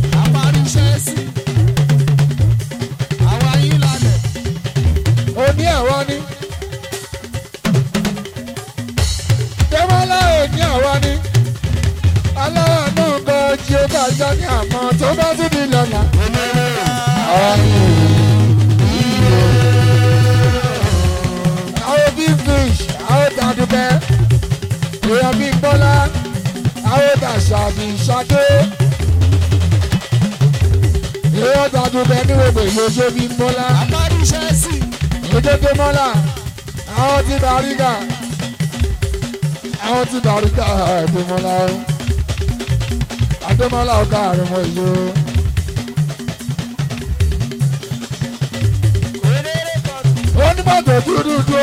òní ẹ̀wọ́ ni. Dẹ́mọ́lá òní ẹ̀wọ́ ni. Aláwọ̀ náà gan jí ó bá jọ ní àmọ́ tó bá tún ní lọ́la. Àwọn bí fish, àwọn tàdúbẹ́, èèyàn bí bọ́lá, àwọn tàṣàbí ṣadé. Èèyàn tàdúbẹ́ ní gbogbo ìlú ojú bí bọ́lá ìdókè mọ́là àwọn ti bàrígà àwọn ti bàrígà àdèmọ́lá àdèmọ́lá ọ̀gá àrùnmọ̀ ìlú. onímọ̀tò dúdú tó.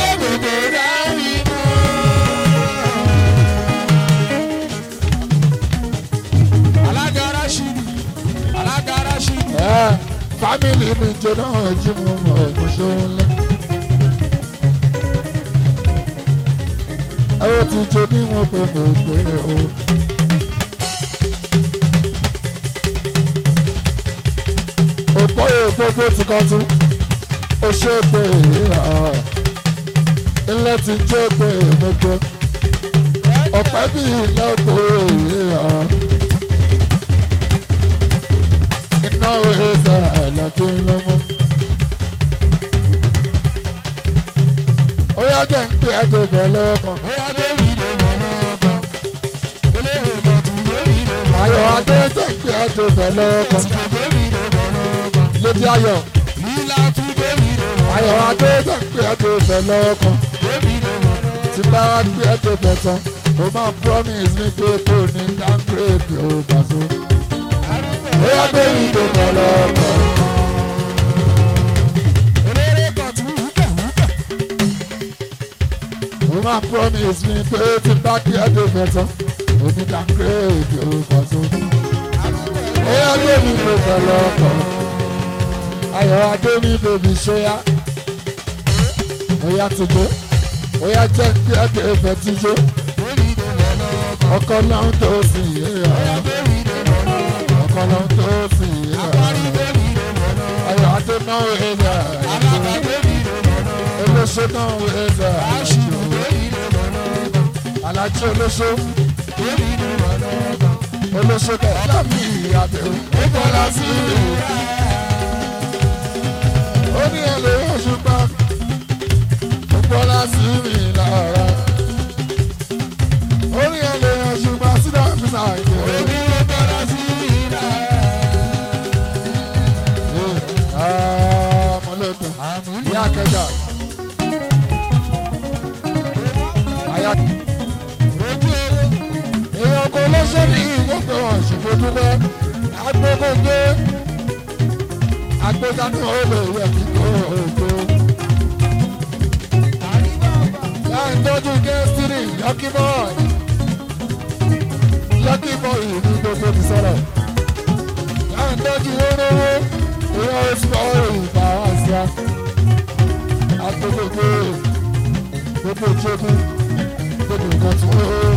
ẹ fámìlì mi jẹ náà jí mo mọ ìmúṣẹ ńlẹ. ẹ ó ti jẹ bí wọn pé mo pé o. òpó èèpo ti kọ́ tún ó ṣe pé ìhà ilé ti jẹ́ pé èèmọ́gbẹ́ ọ̀pẹ́ bí ilé pé ìhà. iná òye sára àlàkí lọ́mọ. ó yá jẹ́ ń pè é tó bẹ̀ lọ́kàn. ayọ̀ adé jẹ́ ń pè é tó bẹ̀ lọ́kàn. létí ayọ̀ ayọ̀ adé jẹ́ ń pè é tó bẹ̀ lọ́kàn. tí bá wá pè é tó bẹ̀ tán mo máa promise mi pé kò ní downgrade ò bàtú bóyá bẹ́ẹ̀ tó bọ̀ lọ́kọ̀. mo máa promise mi pé tí bá kí ẹ tó bẹ̀ tán òní downgrade ò bàtú. bóyá bẹ́ẹ̀ tó bọ̀ lọ́kọ̀. ayọ̀ adé mi bèbí ṣóyá. bóyá tó dé ó yá jẹ́ kí ẹ kẹ́ fẹ́ tí jó ọkọ náà tó sì yé ya ọkọ náà tó sì yé ya ayọ̀ adé náà wẹ̀ ya olóṣó náà wẹ̀ ya alájí olóṣó olóṣó náà lámì ìyàbẹ̀wò ó bọ́lá sí i ó ní ẹlẹ́ òṣùpá ó bọ́lá sí mi lára ó ní ẹlẹ́ òṣùpá sídà fúnà ìjẹ́ mọ̀lẹ́kùn ìyá kẹjà àyà èèyàn kò lọ́sọ̀ ní ìwọ́pẹ̀ wọn ṣùgbọ́n dúpẹ́ agbókògbé agbókanú olè rẹ̀ kíkó ògbó. láì tọ́jú gẹ́sìrì lọ́kì bọ́ọ̀ì lọ́kì bọ́ọ̀ì ní gbogbo ti sọ̀rọ̀. láì tọ́jú wórówó èèyàn oṣù ọ̀rọ̀ ìgbà wá sí a. agbókògbé gbogbo ìjókòó gbogbo nǹkan tí wọ́n.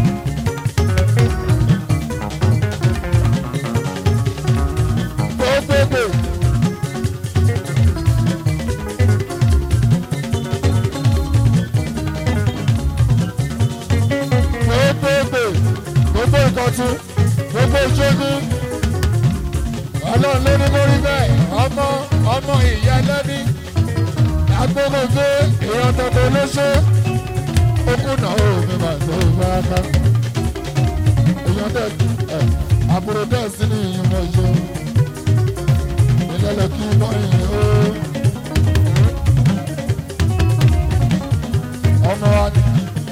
gbogbogbò. gbogbogbò gbogbo ìkọ̀tún gbogbo ìṣẹ́gun ọlọ́run ló ní kó rí bẹ́ẹ̀ ọmọ ọmọ ìyá lẹ́ni agbóhùngbé èèyàn tọ́tọ́ lóṣó okùnà òmí máa tó bá ká èèyàn tẹ̀ ẹ̀ àbúrò tẹ̀ sí ní ìyúmọ̀ yó ìlẹ́lẹ̀ kí bọ́yìn ó ọmọ wa ni.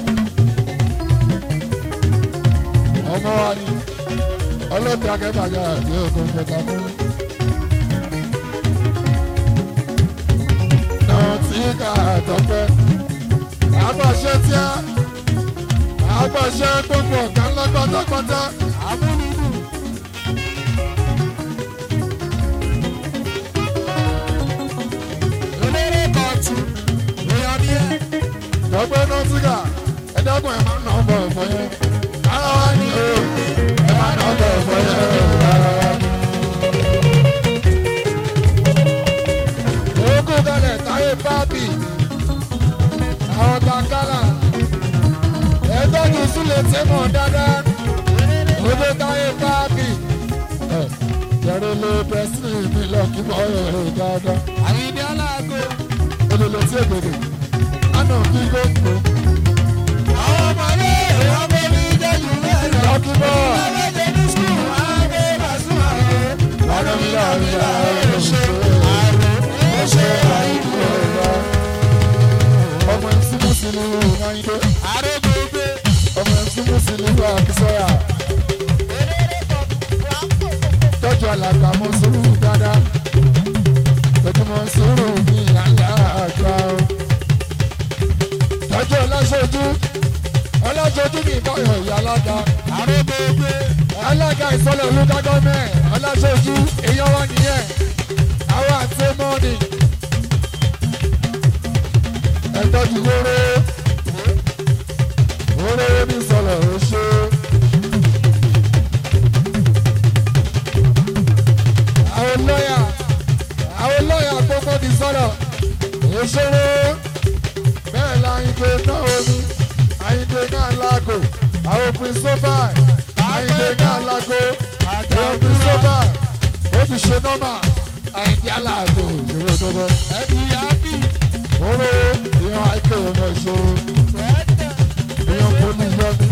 ọmọ wa ni ọlọ́bì akẹ́bàjá àti ogun kẹta fún. náà tí ká àtọ́pẹ́ àgbàṣe tí a àgbàṣe gbogbo ọ̀gá ńlá pátápátá. dọ́gbẹ́ náà tí ká ẹ̀dọ́gbọ̀n ẹ̀ máa ń nà ọ́ bọ̀ ẹ̀fọ́ yẹn. ara wa ni o ẹ̀ máa ń nà ọ́ bọ̀ ẹ̀fọ́ yẹn. ara wa ni. Ogun kalẹ̀ táyé bábì, àwọn gbàngálà, ẹgbẹ́ kìí súnlẹ̀ tí mọ̀ dáadáa, ogun táyé bábì. Jẹ́rẹ́ ló pẹ́sìlì mi lọ kí mọ̀ ẹ̀ dáadáa. Àyìndé aláàgó. Olùlọ tí èbèrè, àná kí gbogbo. Àwọn ọmọdé ọmọ mi jẹ́ jù bẹ́ẹ̀ lọ. Lọ́kí bọ̀, Ọlọ́dẹ ní sùn, àgbẹ̀ bàṣù àgbẹ̀. lọ́nà mi láàrin àwọn òṣèré. Ó ṣe àìkú. Ọmọ ìsúnmù sí ni Máyídé, Àrègbègbè. ọmọ ìsúnmù sí ni Akísọ́yà. tọ́jú alàgbà mọ sùúrù dáadáa tọ́jú mọ sùúrù ní ìyáńlá àgbà o. tọ́jú ọlọ́ṣojú ọlọ́ṣojú ní ìbáyọ̀ ìyá alága Àrègbègbè. alága ìsọlẹ̀ olùkọ́ gọ́mẹ̀ ọlọ́ṣojú èèyàn wọn nìyẹn àwọn àti mọ́ọ̀nì. ẹ tọ́jú wóró wóró ní sọlẹ̀ oṣù. àwọn lọ́yà àwọn lọ́yà gbogbo ti sọ̀rọ̀ òṣèré bẹ́ẹ̀ la àyìndé náà omi àyìndé náà lágò àwọn pírísọ́fà àyìndé náà lágò àwọn pírísọ́fà ó ti ṣe nọ́mà àyìndé aláàgò ìṣòro tó bọ́. Ẹbí yábì. Owó ìyàn àìkè ọmọ ìṣòro ìyàn poli yọmi.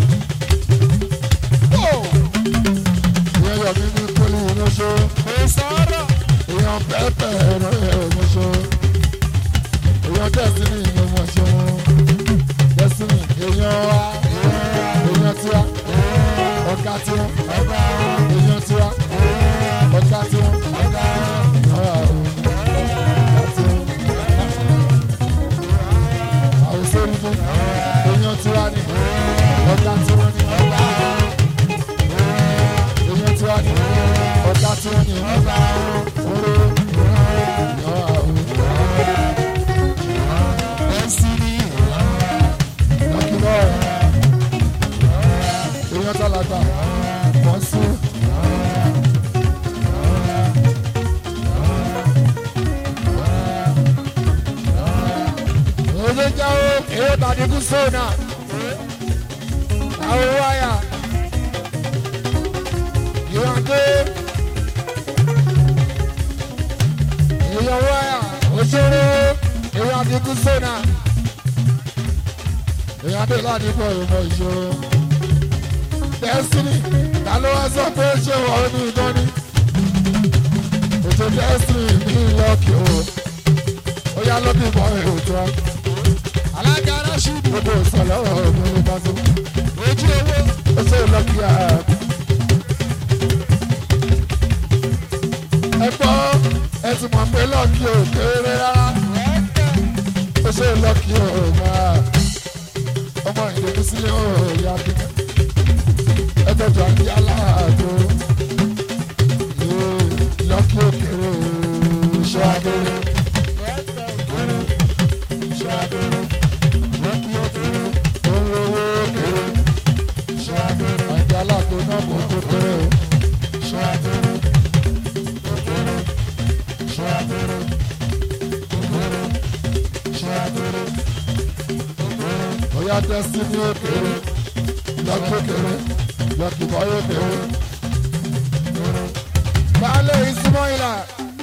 Ìyàn yọmi ní poli ìránṣọ́. Kò sọ̀rọ̀. èèyàn pẹ́pẹ́ ẹ̀rọ ẹ̀mọ́ṣọ́ èèyàn dẹ́sínì ẹ̀mọ́ṣọ́ dẹ́sínì èèyàn wa èèyàn tiwa ọ̀gá tiwọn èèyàn tiwa ọ̀gá tiwọn ọ̀gá tiwọn. àwọn sórí fún èèyàn tiwa ni ọ̀gá tiwọn ni èèyàn tiwa ni ọ̀gá tiwọn ni oró àgbàlagbà wọ́n sún. Oye jáwó èrè tàbí kú sóònà. Àwọn wáyà. Ìwàndé. Èèyàn wáyà. Òṣèré. Èèyàn àdínkù sóònà. Èèyàn dé ládìpọ̀ ìmọ̀ ìṣòro. Destiny. Ta ló wá sọ pé ṣé wọ́n ní ìdánní? Ètò Destiny ní ìlọ́kì o. Ó yá lọ́bí ìmọ̀ èrò tó wá alága rásùdù gbogbo ìsọ̀lọ́ ọ̀gbìn ní pàṣẹ. ojú owó ó ṣe lọ́kì á. ẹ gbọ́ ẹ ti mọ̀ pé lọ́kì ò kéré rárá. ó ṣe lọ́kì ò máa ọmọ ìdèmí sílé ò yá bí. ẹ tọ́jú àti aláàjò. lọ́kì ò kéré ṣọ́ abẹ́rẹ́. ṣọ́ abẹ́rẹ́. lọ́kì ò kéré ó ń lówó kéré. ṣọ́ abẹ́rẹ́. àti aláàjò náà kò tó kéré o. ṣọ́ abẹ́rẹ́. ó kéré. ṣọ́ abẹ́rẹ́. ó kéré. ṣọ́ abẹ́rẹ́. ó kéré. Oya destiny ó kéré. Lọ́kì ó kéré. Lọ́kì bọ́yọ̀ ó kéré. Baálé ìsúmọ́ ìlà.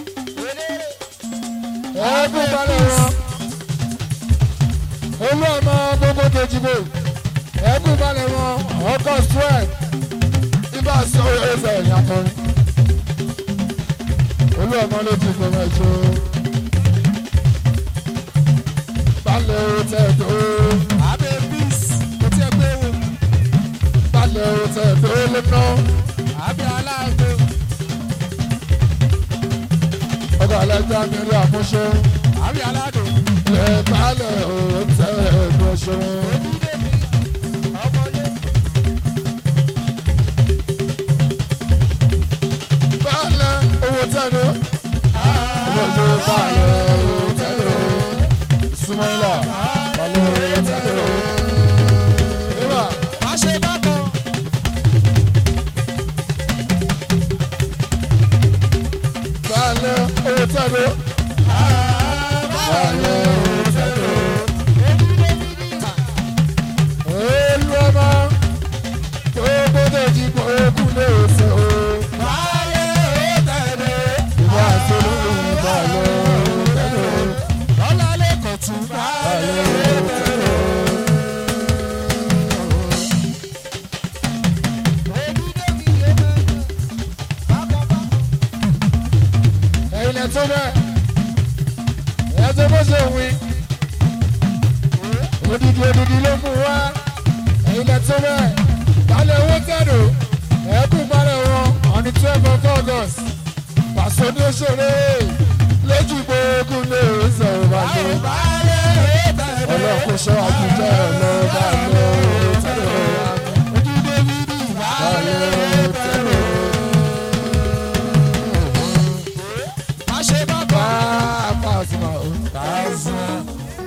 Ẹ̀ẹ́dùn balẹ̀ wọn. Olú ọmọ gbogbo kejìbò. Ẹ̀ẹ́dùn balẹ̀ wọn. Ọkọ̀ swell. Ibà sọ ẹsẹ̀ ìyàtọ̀. Olú ọmọ ló ti gbọmọ ìṣó. Balẹ̀ ó tẹ̀ tó. abẹ́ peace kò tí ẹ gbé wò Balẹ̀ ó tẹ̀ tó lé ná. abẹ́ aláàgbé Ọkọ̀ alájà mi rí àmúṣe. abẹ́ aládò Lè balẹ̀ ó tẹ̀ tó ṣe. ọmọdé Balẹ̀ owó tẹ̀lé. Owó tó balẹ̀ owó tẹ̀lé. Súnmọ́lá balẹ̀ owó tẹ̀lé. Ìwà má ṣe bákan balẹ̀ owó tẹ̀lé. Balẹ̀ owó tẹ̀lé. Olú ọmọ tó gbọ́dọ̀ jí kó kú lè ṣe o. báyé ó tẹ̀lé Ìwà àtolú balẹ̀ owó tẹ̀lé. lọ́la lè kọ̀ tún báyé ó tẹ̀lé. ẹ̀yin lẹ tó bẹ́ẹ̀ ẹ̀ tó bó ṣe wí odidi odidi ló mú wá ẹ̀yin lẹ tó bẹ́ẹ̀ balẹ̀ owó tẹ̀dọ̀ ẹ̀kú balẹ̀ wọn on the twelve of august pàṣẹ ní òṣèré lójú gbogbo lè sọ̀rọ̀ bàjẹ́ ọlọ́kùn sọ àkùjẹ́ lọ balẹ̀ owó tẹ̀dọ̀ balẹ̀ owó tẹ̀dọ̀ má ṣe bákan bá a bá a sì máa ń. tààzán.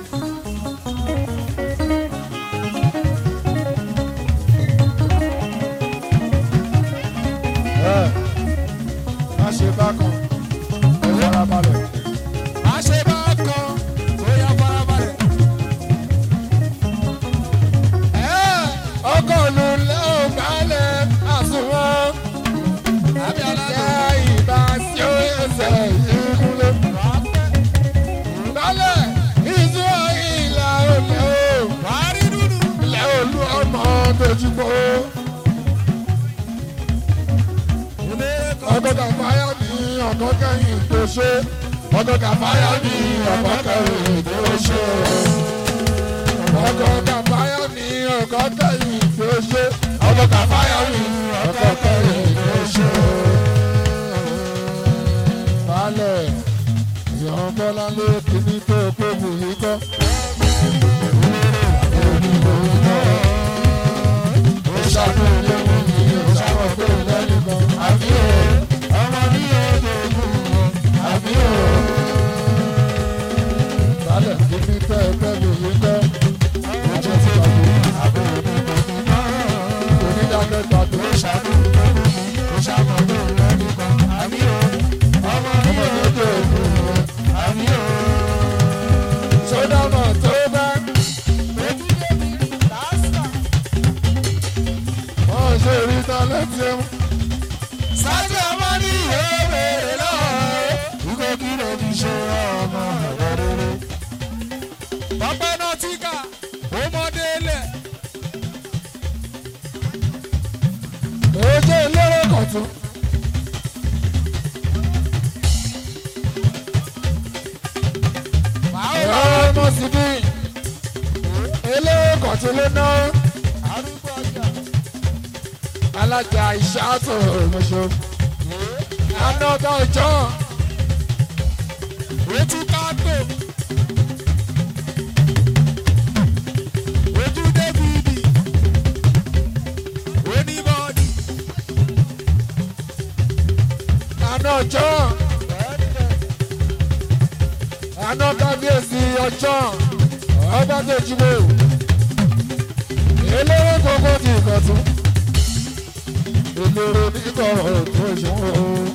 ẹ má ṣe bákan ẹ farabalẹ̀. má ṣe bákan tó yá farabalẹ̀. ẹ ọkọ̀ ló lẹ́ ò balẹ̀ àsùnwọ̀n abẹ́ aládò jẹ́ ìbá sí ó ẹsẹ̀ ìkúlé. balẹ̀ ìṣúra ìlà olè o wàá rí dúdú. ilẹ̀ olú ọmọ dojúkọ. ọkọ̀ kàfáyà ní ọkọ̀ kẹ́yìn tó ṣe ọkọ̀ kàfáyà ní ọkọ̀ kẹ́yìn tó ṣe. ọkọ̀ kàfáyà ní ọkọ̀ kẹ́yìn tó ṣe ọkọ̀ kàfáyà ní ọkọ̀ kẹ́yìn tó ṣe. balẹ̀ ìyọ̀n bọ́lá ló kíní tó kó bùyí kọ́. Ìṣàkóso ilé mi ni ìṣàkóso lẹ́yìn kan. Àbí o, ọmọ ní ọjọ́ ogun wọn. Àbí o. Balẹ̀ kí ní tẹ́ ẹ fẹ́ mi yí kọ́. Ojú ti gbàgbé. Onídàájọ́ gbàgbé. ti dín eléyìí kan tí ló ná arúgbó ọjà alájà ìṣàtò ìmọ̀ṣọ́ anọ́tà ọjọ́ ojú káàtó ojú débìdì onímọ̀ọ́dì aná ọjọ́ aná kábíyèsí ọjọ́ ọba tó jíwò eléré kókó ti ìkọ̀tún eléré nígbà tó ṣòwò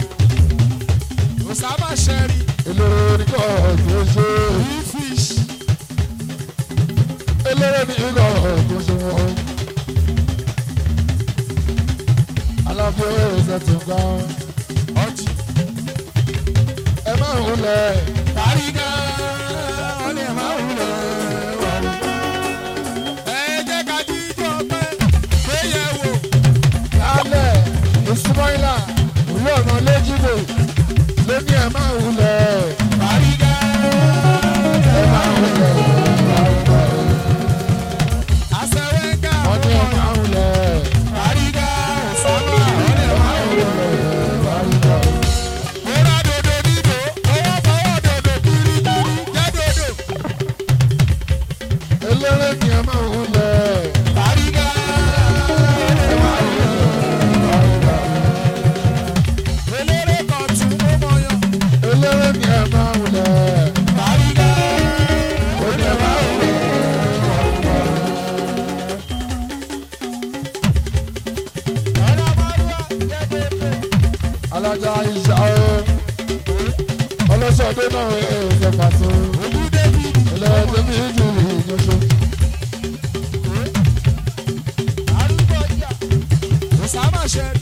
osama sherry eléré nígbà tó ṣe fish eléré nígbà tó ṣòwò alábíyé ẹsẹ̀ tó gbà ọjì ẹ má ń lẹ̀ tàrígà ọlẹ́ máa ń lọ wọlé. ẹ jẹ́ ká jíjọ pé gbéyẹ̀wò lálẹ́ ìsúmọ́ìlà ìlú ọ̀nà lẹ́jìbò lóní ẹ̀ máa ń lẹ̀ tàrígà ẹ̀ máa ń lẹ̀ àṣẹwẹ́gà wọ́n ní ẹ̀ máa ń lẹ̀ tàrígà osama ọlẹ́ máa ń lọ. Múra dòdò dídò, owó fọwọ́ dòdò kirikiri jẹ́ dòdò. eléré ni ẹ̀ máa ń lẹ̀ Tàrígà eléré kan tún ó mọyán. eléré ni ẹ̀ máa ń lẹ̀ Tàrígà ó ní ẹ̀ máa ń lẹ̀ ọ̀rọ̀ márùwá jẹ́ dòdò. alájà ìṣà o ọlọ́sọ̀dé náà ẹ̀ ṣe pàtó Ojú David eléré tó bí jù ìjọsọ arúgbó ọjà. Osama Sherry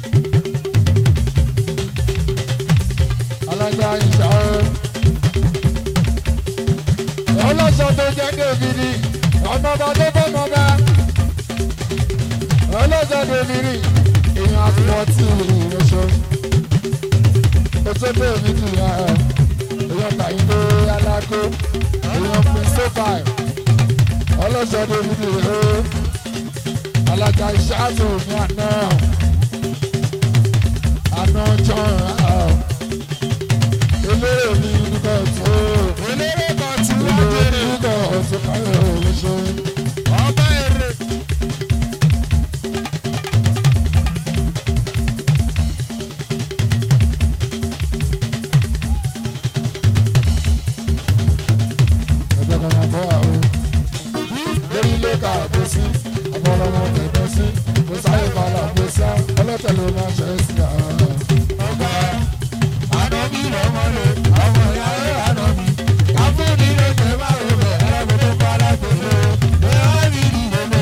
alájà ìṣà o ọlọ́sọ̀dé jẹ́ dèbìrì ọmọba tó bọ́ mọ́ba ọlọ́sọ̀dé mìíràn èèyàn àti wọ́n tí ìrẹsọ ètò bẹ́ẹ̀ mi kì í yá ẹ̀ èèyàn tàyíndé alágó èèyàn prince five ọlọ́sọ̀dé mìíràn ẹ̀ alága ìṣáàtò ní àná àná john eléré mi nígbà tó eléré kan tún wá eléré jèrè. nígbà tó káyọ̀ ìrẹsọ. Ọba èrè ẹgbẹ́ kan máa bọ́ àwọn lórí ilé ká àgbo sí ọmọ ọlọ́mọ tẹ̀gbọ́ sí kò sáyé balà àgbo sí ọlọ́tẹ̀ ló máa ṣe é sí àwọn. ọba àdọ́bí lọ́mọlẹ̀ ọmọ ìyá rẹ̀ àdọ́bí. Àfúnni ló jẹ́ báwo bẹ̀ ẹ̀rọ tó bá lágbèrè. Bẹ́ẹ̀ á rí ìdílé.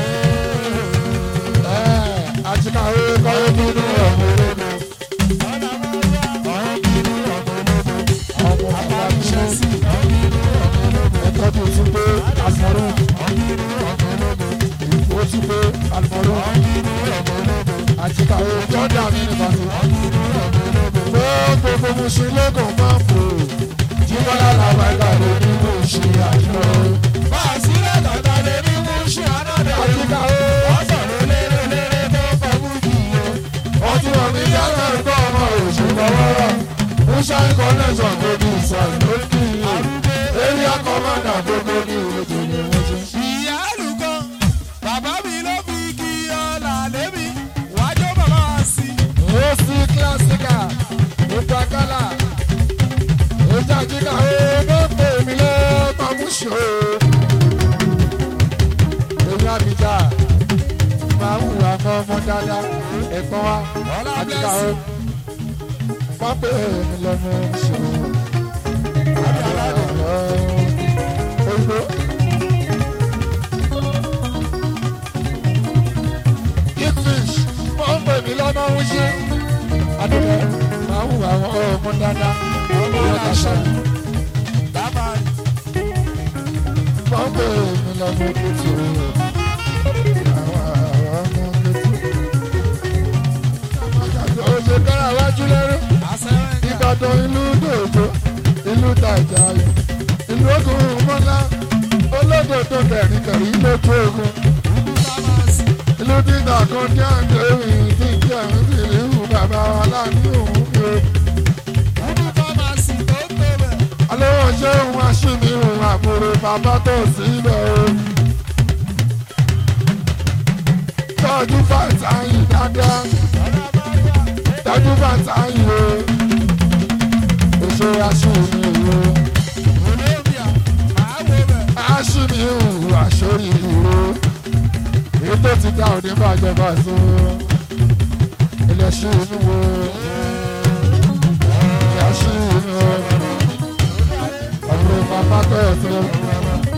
àtìkáwé kọ́wé bínú ọmọ ológo Ọ̀nà máa ń wá ọ̀hún bínú ọ̀gbọ̀nọ́gbọ̀. ọmọ bàbá mi ṣe Àbáṣe sí ọ̀hún bínú ọ̀gbọ̀nọ́gbọ̀. ẹ̀kọ́ tó tún pé àlùmọ́rún Ọ̀hún bínú ọ̀gbọ̀nọ́gbọ̀. ó tún pé àlùmọ́rún Ọ̀hún bínú ọ̀gbọ̀nọ́gbọ̀. àtìkáwé jọ́dá mi nìkan tó. Ọ̀hún bínú ọ̀gbọ̀nọ́gbọ̀. gbogbo musin lókun máa ń fò jíbọ́lá làwọn ẹ̀ka lè ní musin àjọ. Bàṣírẹ̀ tọ̀tà lè ní mú ṣe ànádà. àtìkáwé Wọ́n sọ̀rọ̀ lérè lérè tó kọ́ mú jù yó. wọ́n ti wọ̀ mí yálà ẹ̀kọ́ ọmọ òṣèlú ọwọ́rọ̀ musa connection gbogbo ìsọ̀rọ̀ lókì area commander gbogbo ní ètò ní musin. ìyá àlùkò bàbá mi ló fi kí ọ̀là lémi wájú bàbá wa sí. ó sí kílásíkà nípa kálá ìjà kíkà ó ló pè mí lọ́ọ́ mọ̀múṣe o. èmi àbíjà máa ń hùwà mọ́ ọmọ dáadáa ẹ̀gbọ́n wa àbíjà ó wọ́n pè mí lọ́mọ ṣe o. Oyinbo. English wọ́n pè mí lọ́mọ ṣe. Adúlẹ̀ máa ń hùwà ọmọ dáadáa ọmọ dáadáa. dábàá wọ́n pè mí lọ́mọ kùtù. Oṣù kára wájú lẹ́rú. àṣẹwẹ́gà Ìbàdàn ìlú dòdò, ìlú tàjà, ìlú ogun mọ́lá. Ó olódò tó tẹ̀rí tẹ̀rí lójú ogun. ìlú dídà kan ní àǹtẹ̀rì tí kí àwọn sì rí ìhù bàbá wa láàánú òun mi o. alówó ṣé òun aṣíní òun àbúrò bàbá tó sílẹ̀ o. tọ́jú bàtà yìí dáadáa tọ́jú bàtà yìí o. èso aṣíní o. aṣíní òun àṣórí ìró. èyí tó ti dá òní bàjẹ́ bá so. ilẹ̀ ṣí inú wo. ìyá ṣí inú o. àbúrò bàbá tó ẹ̀ tó.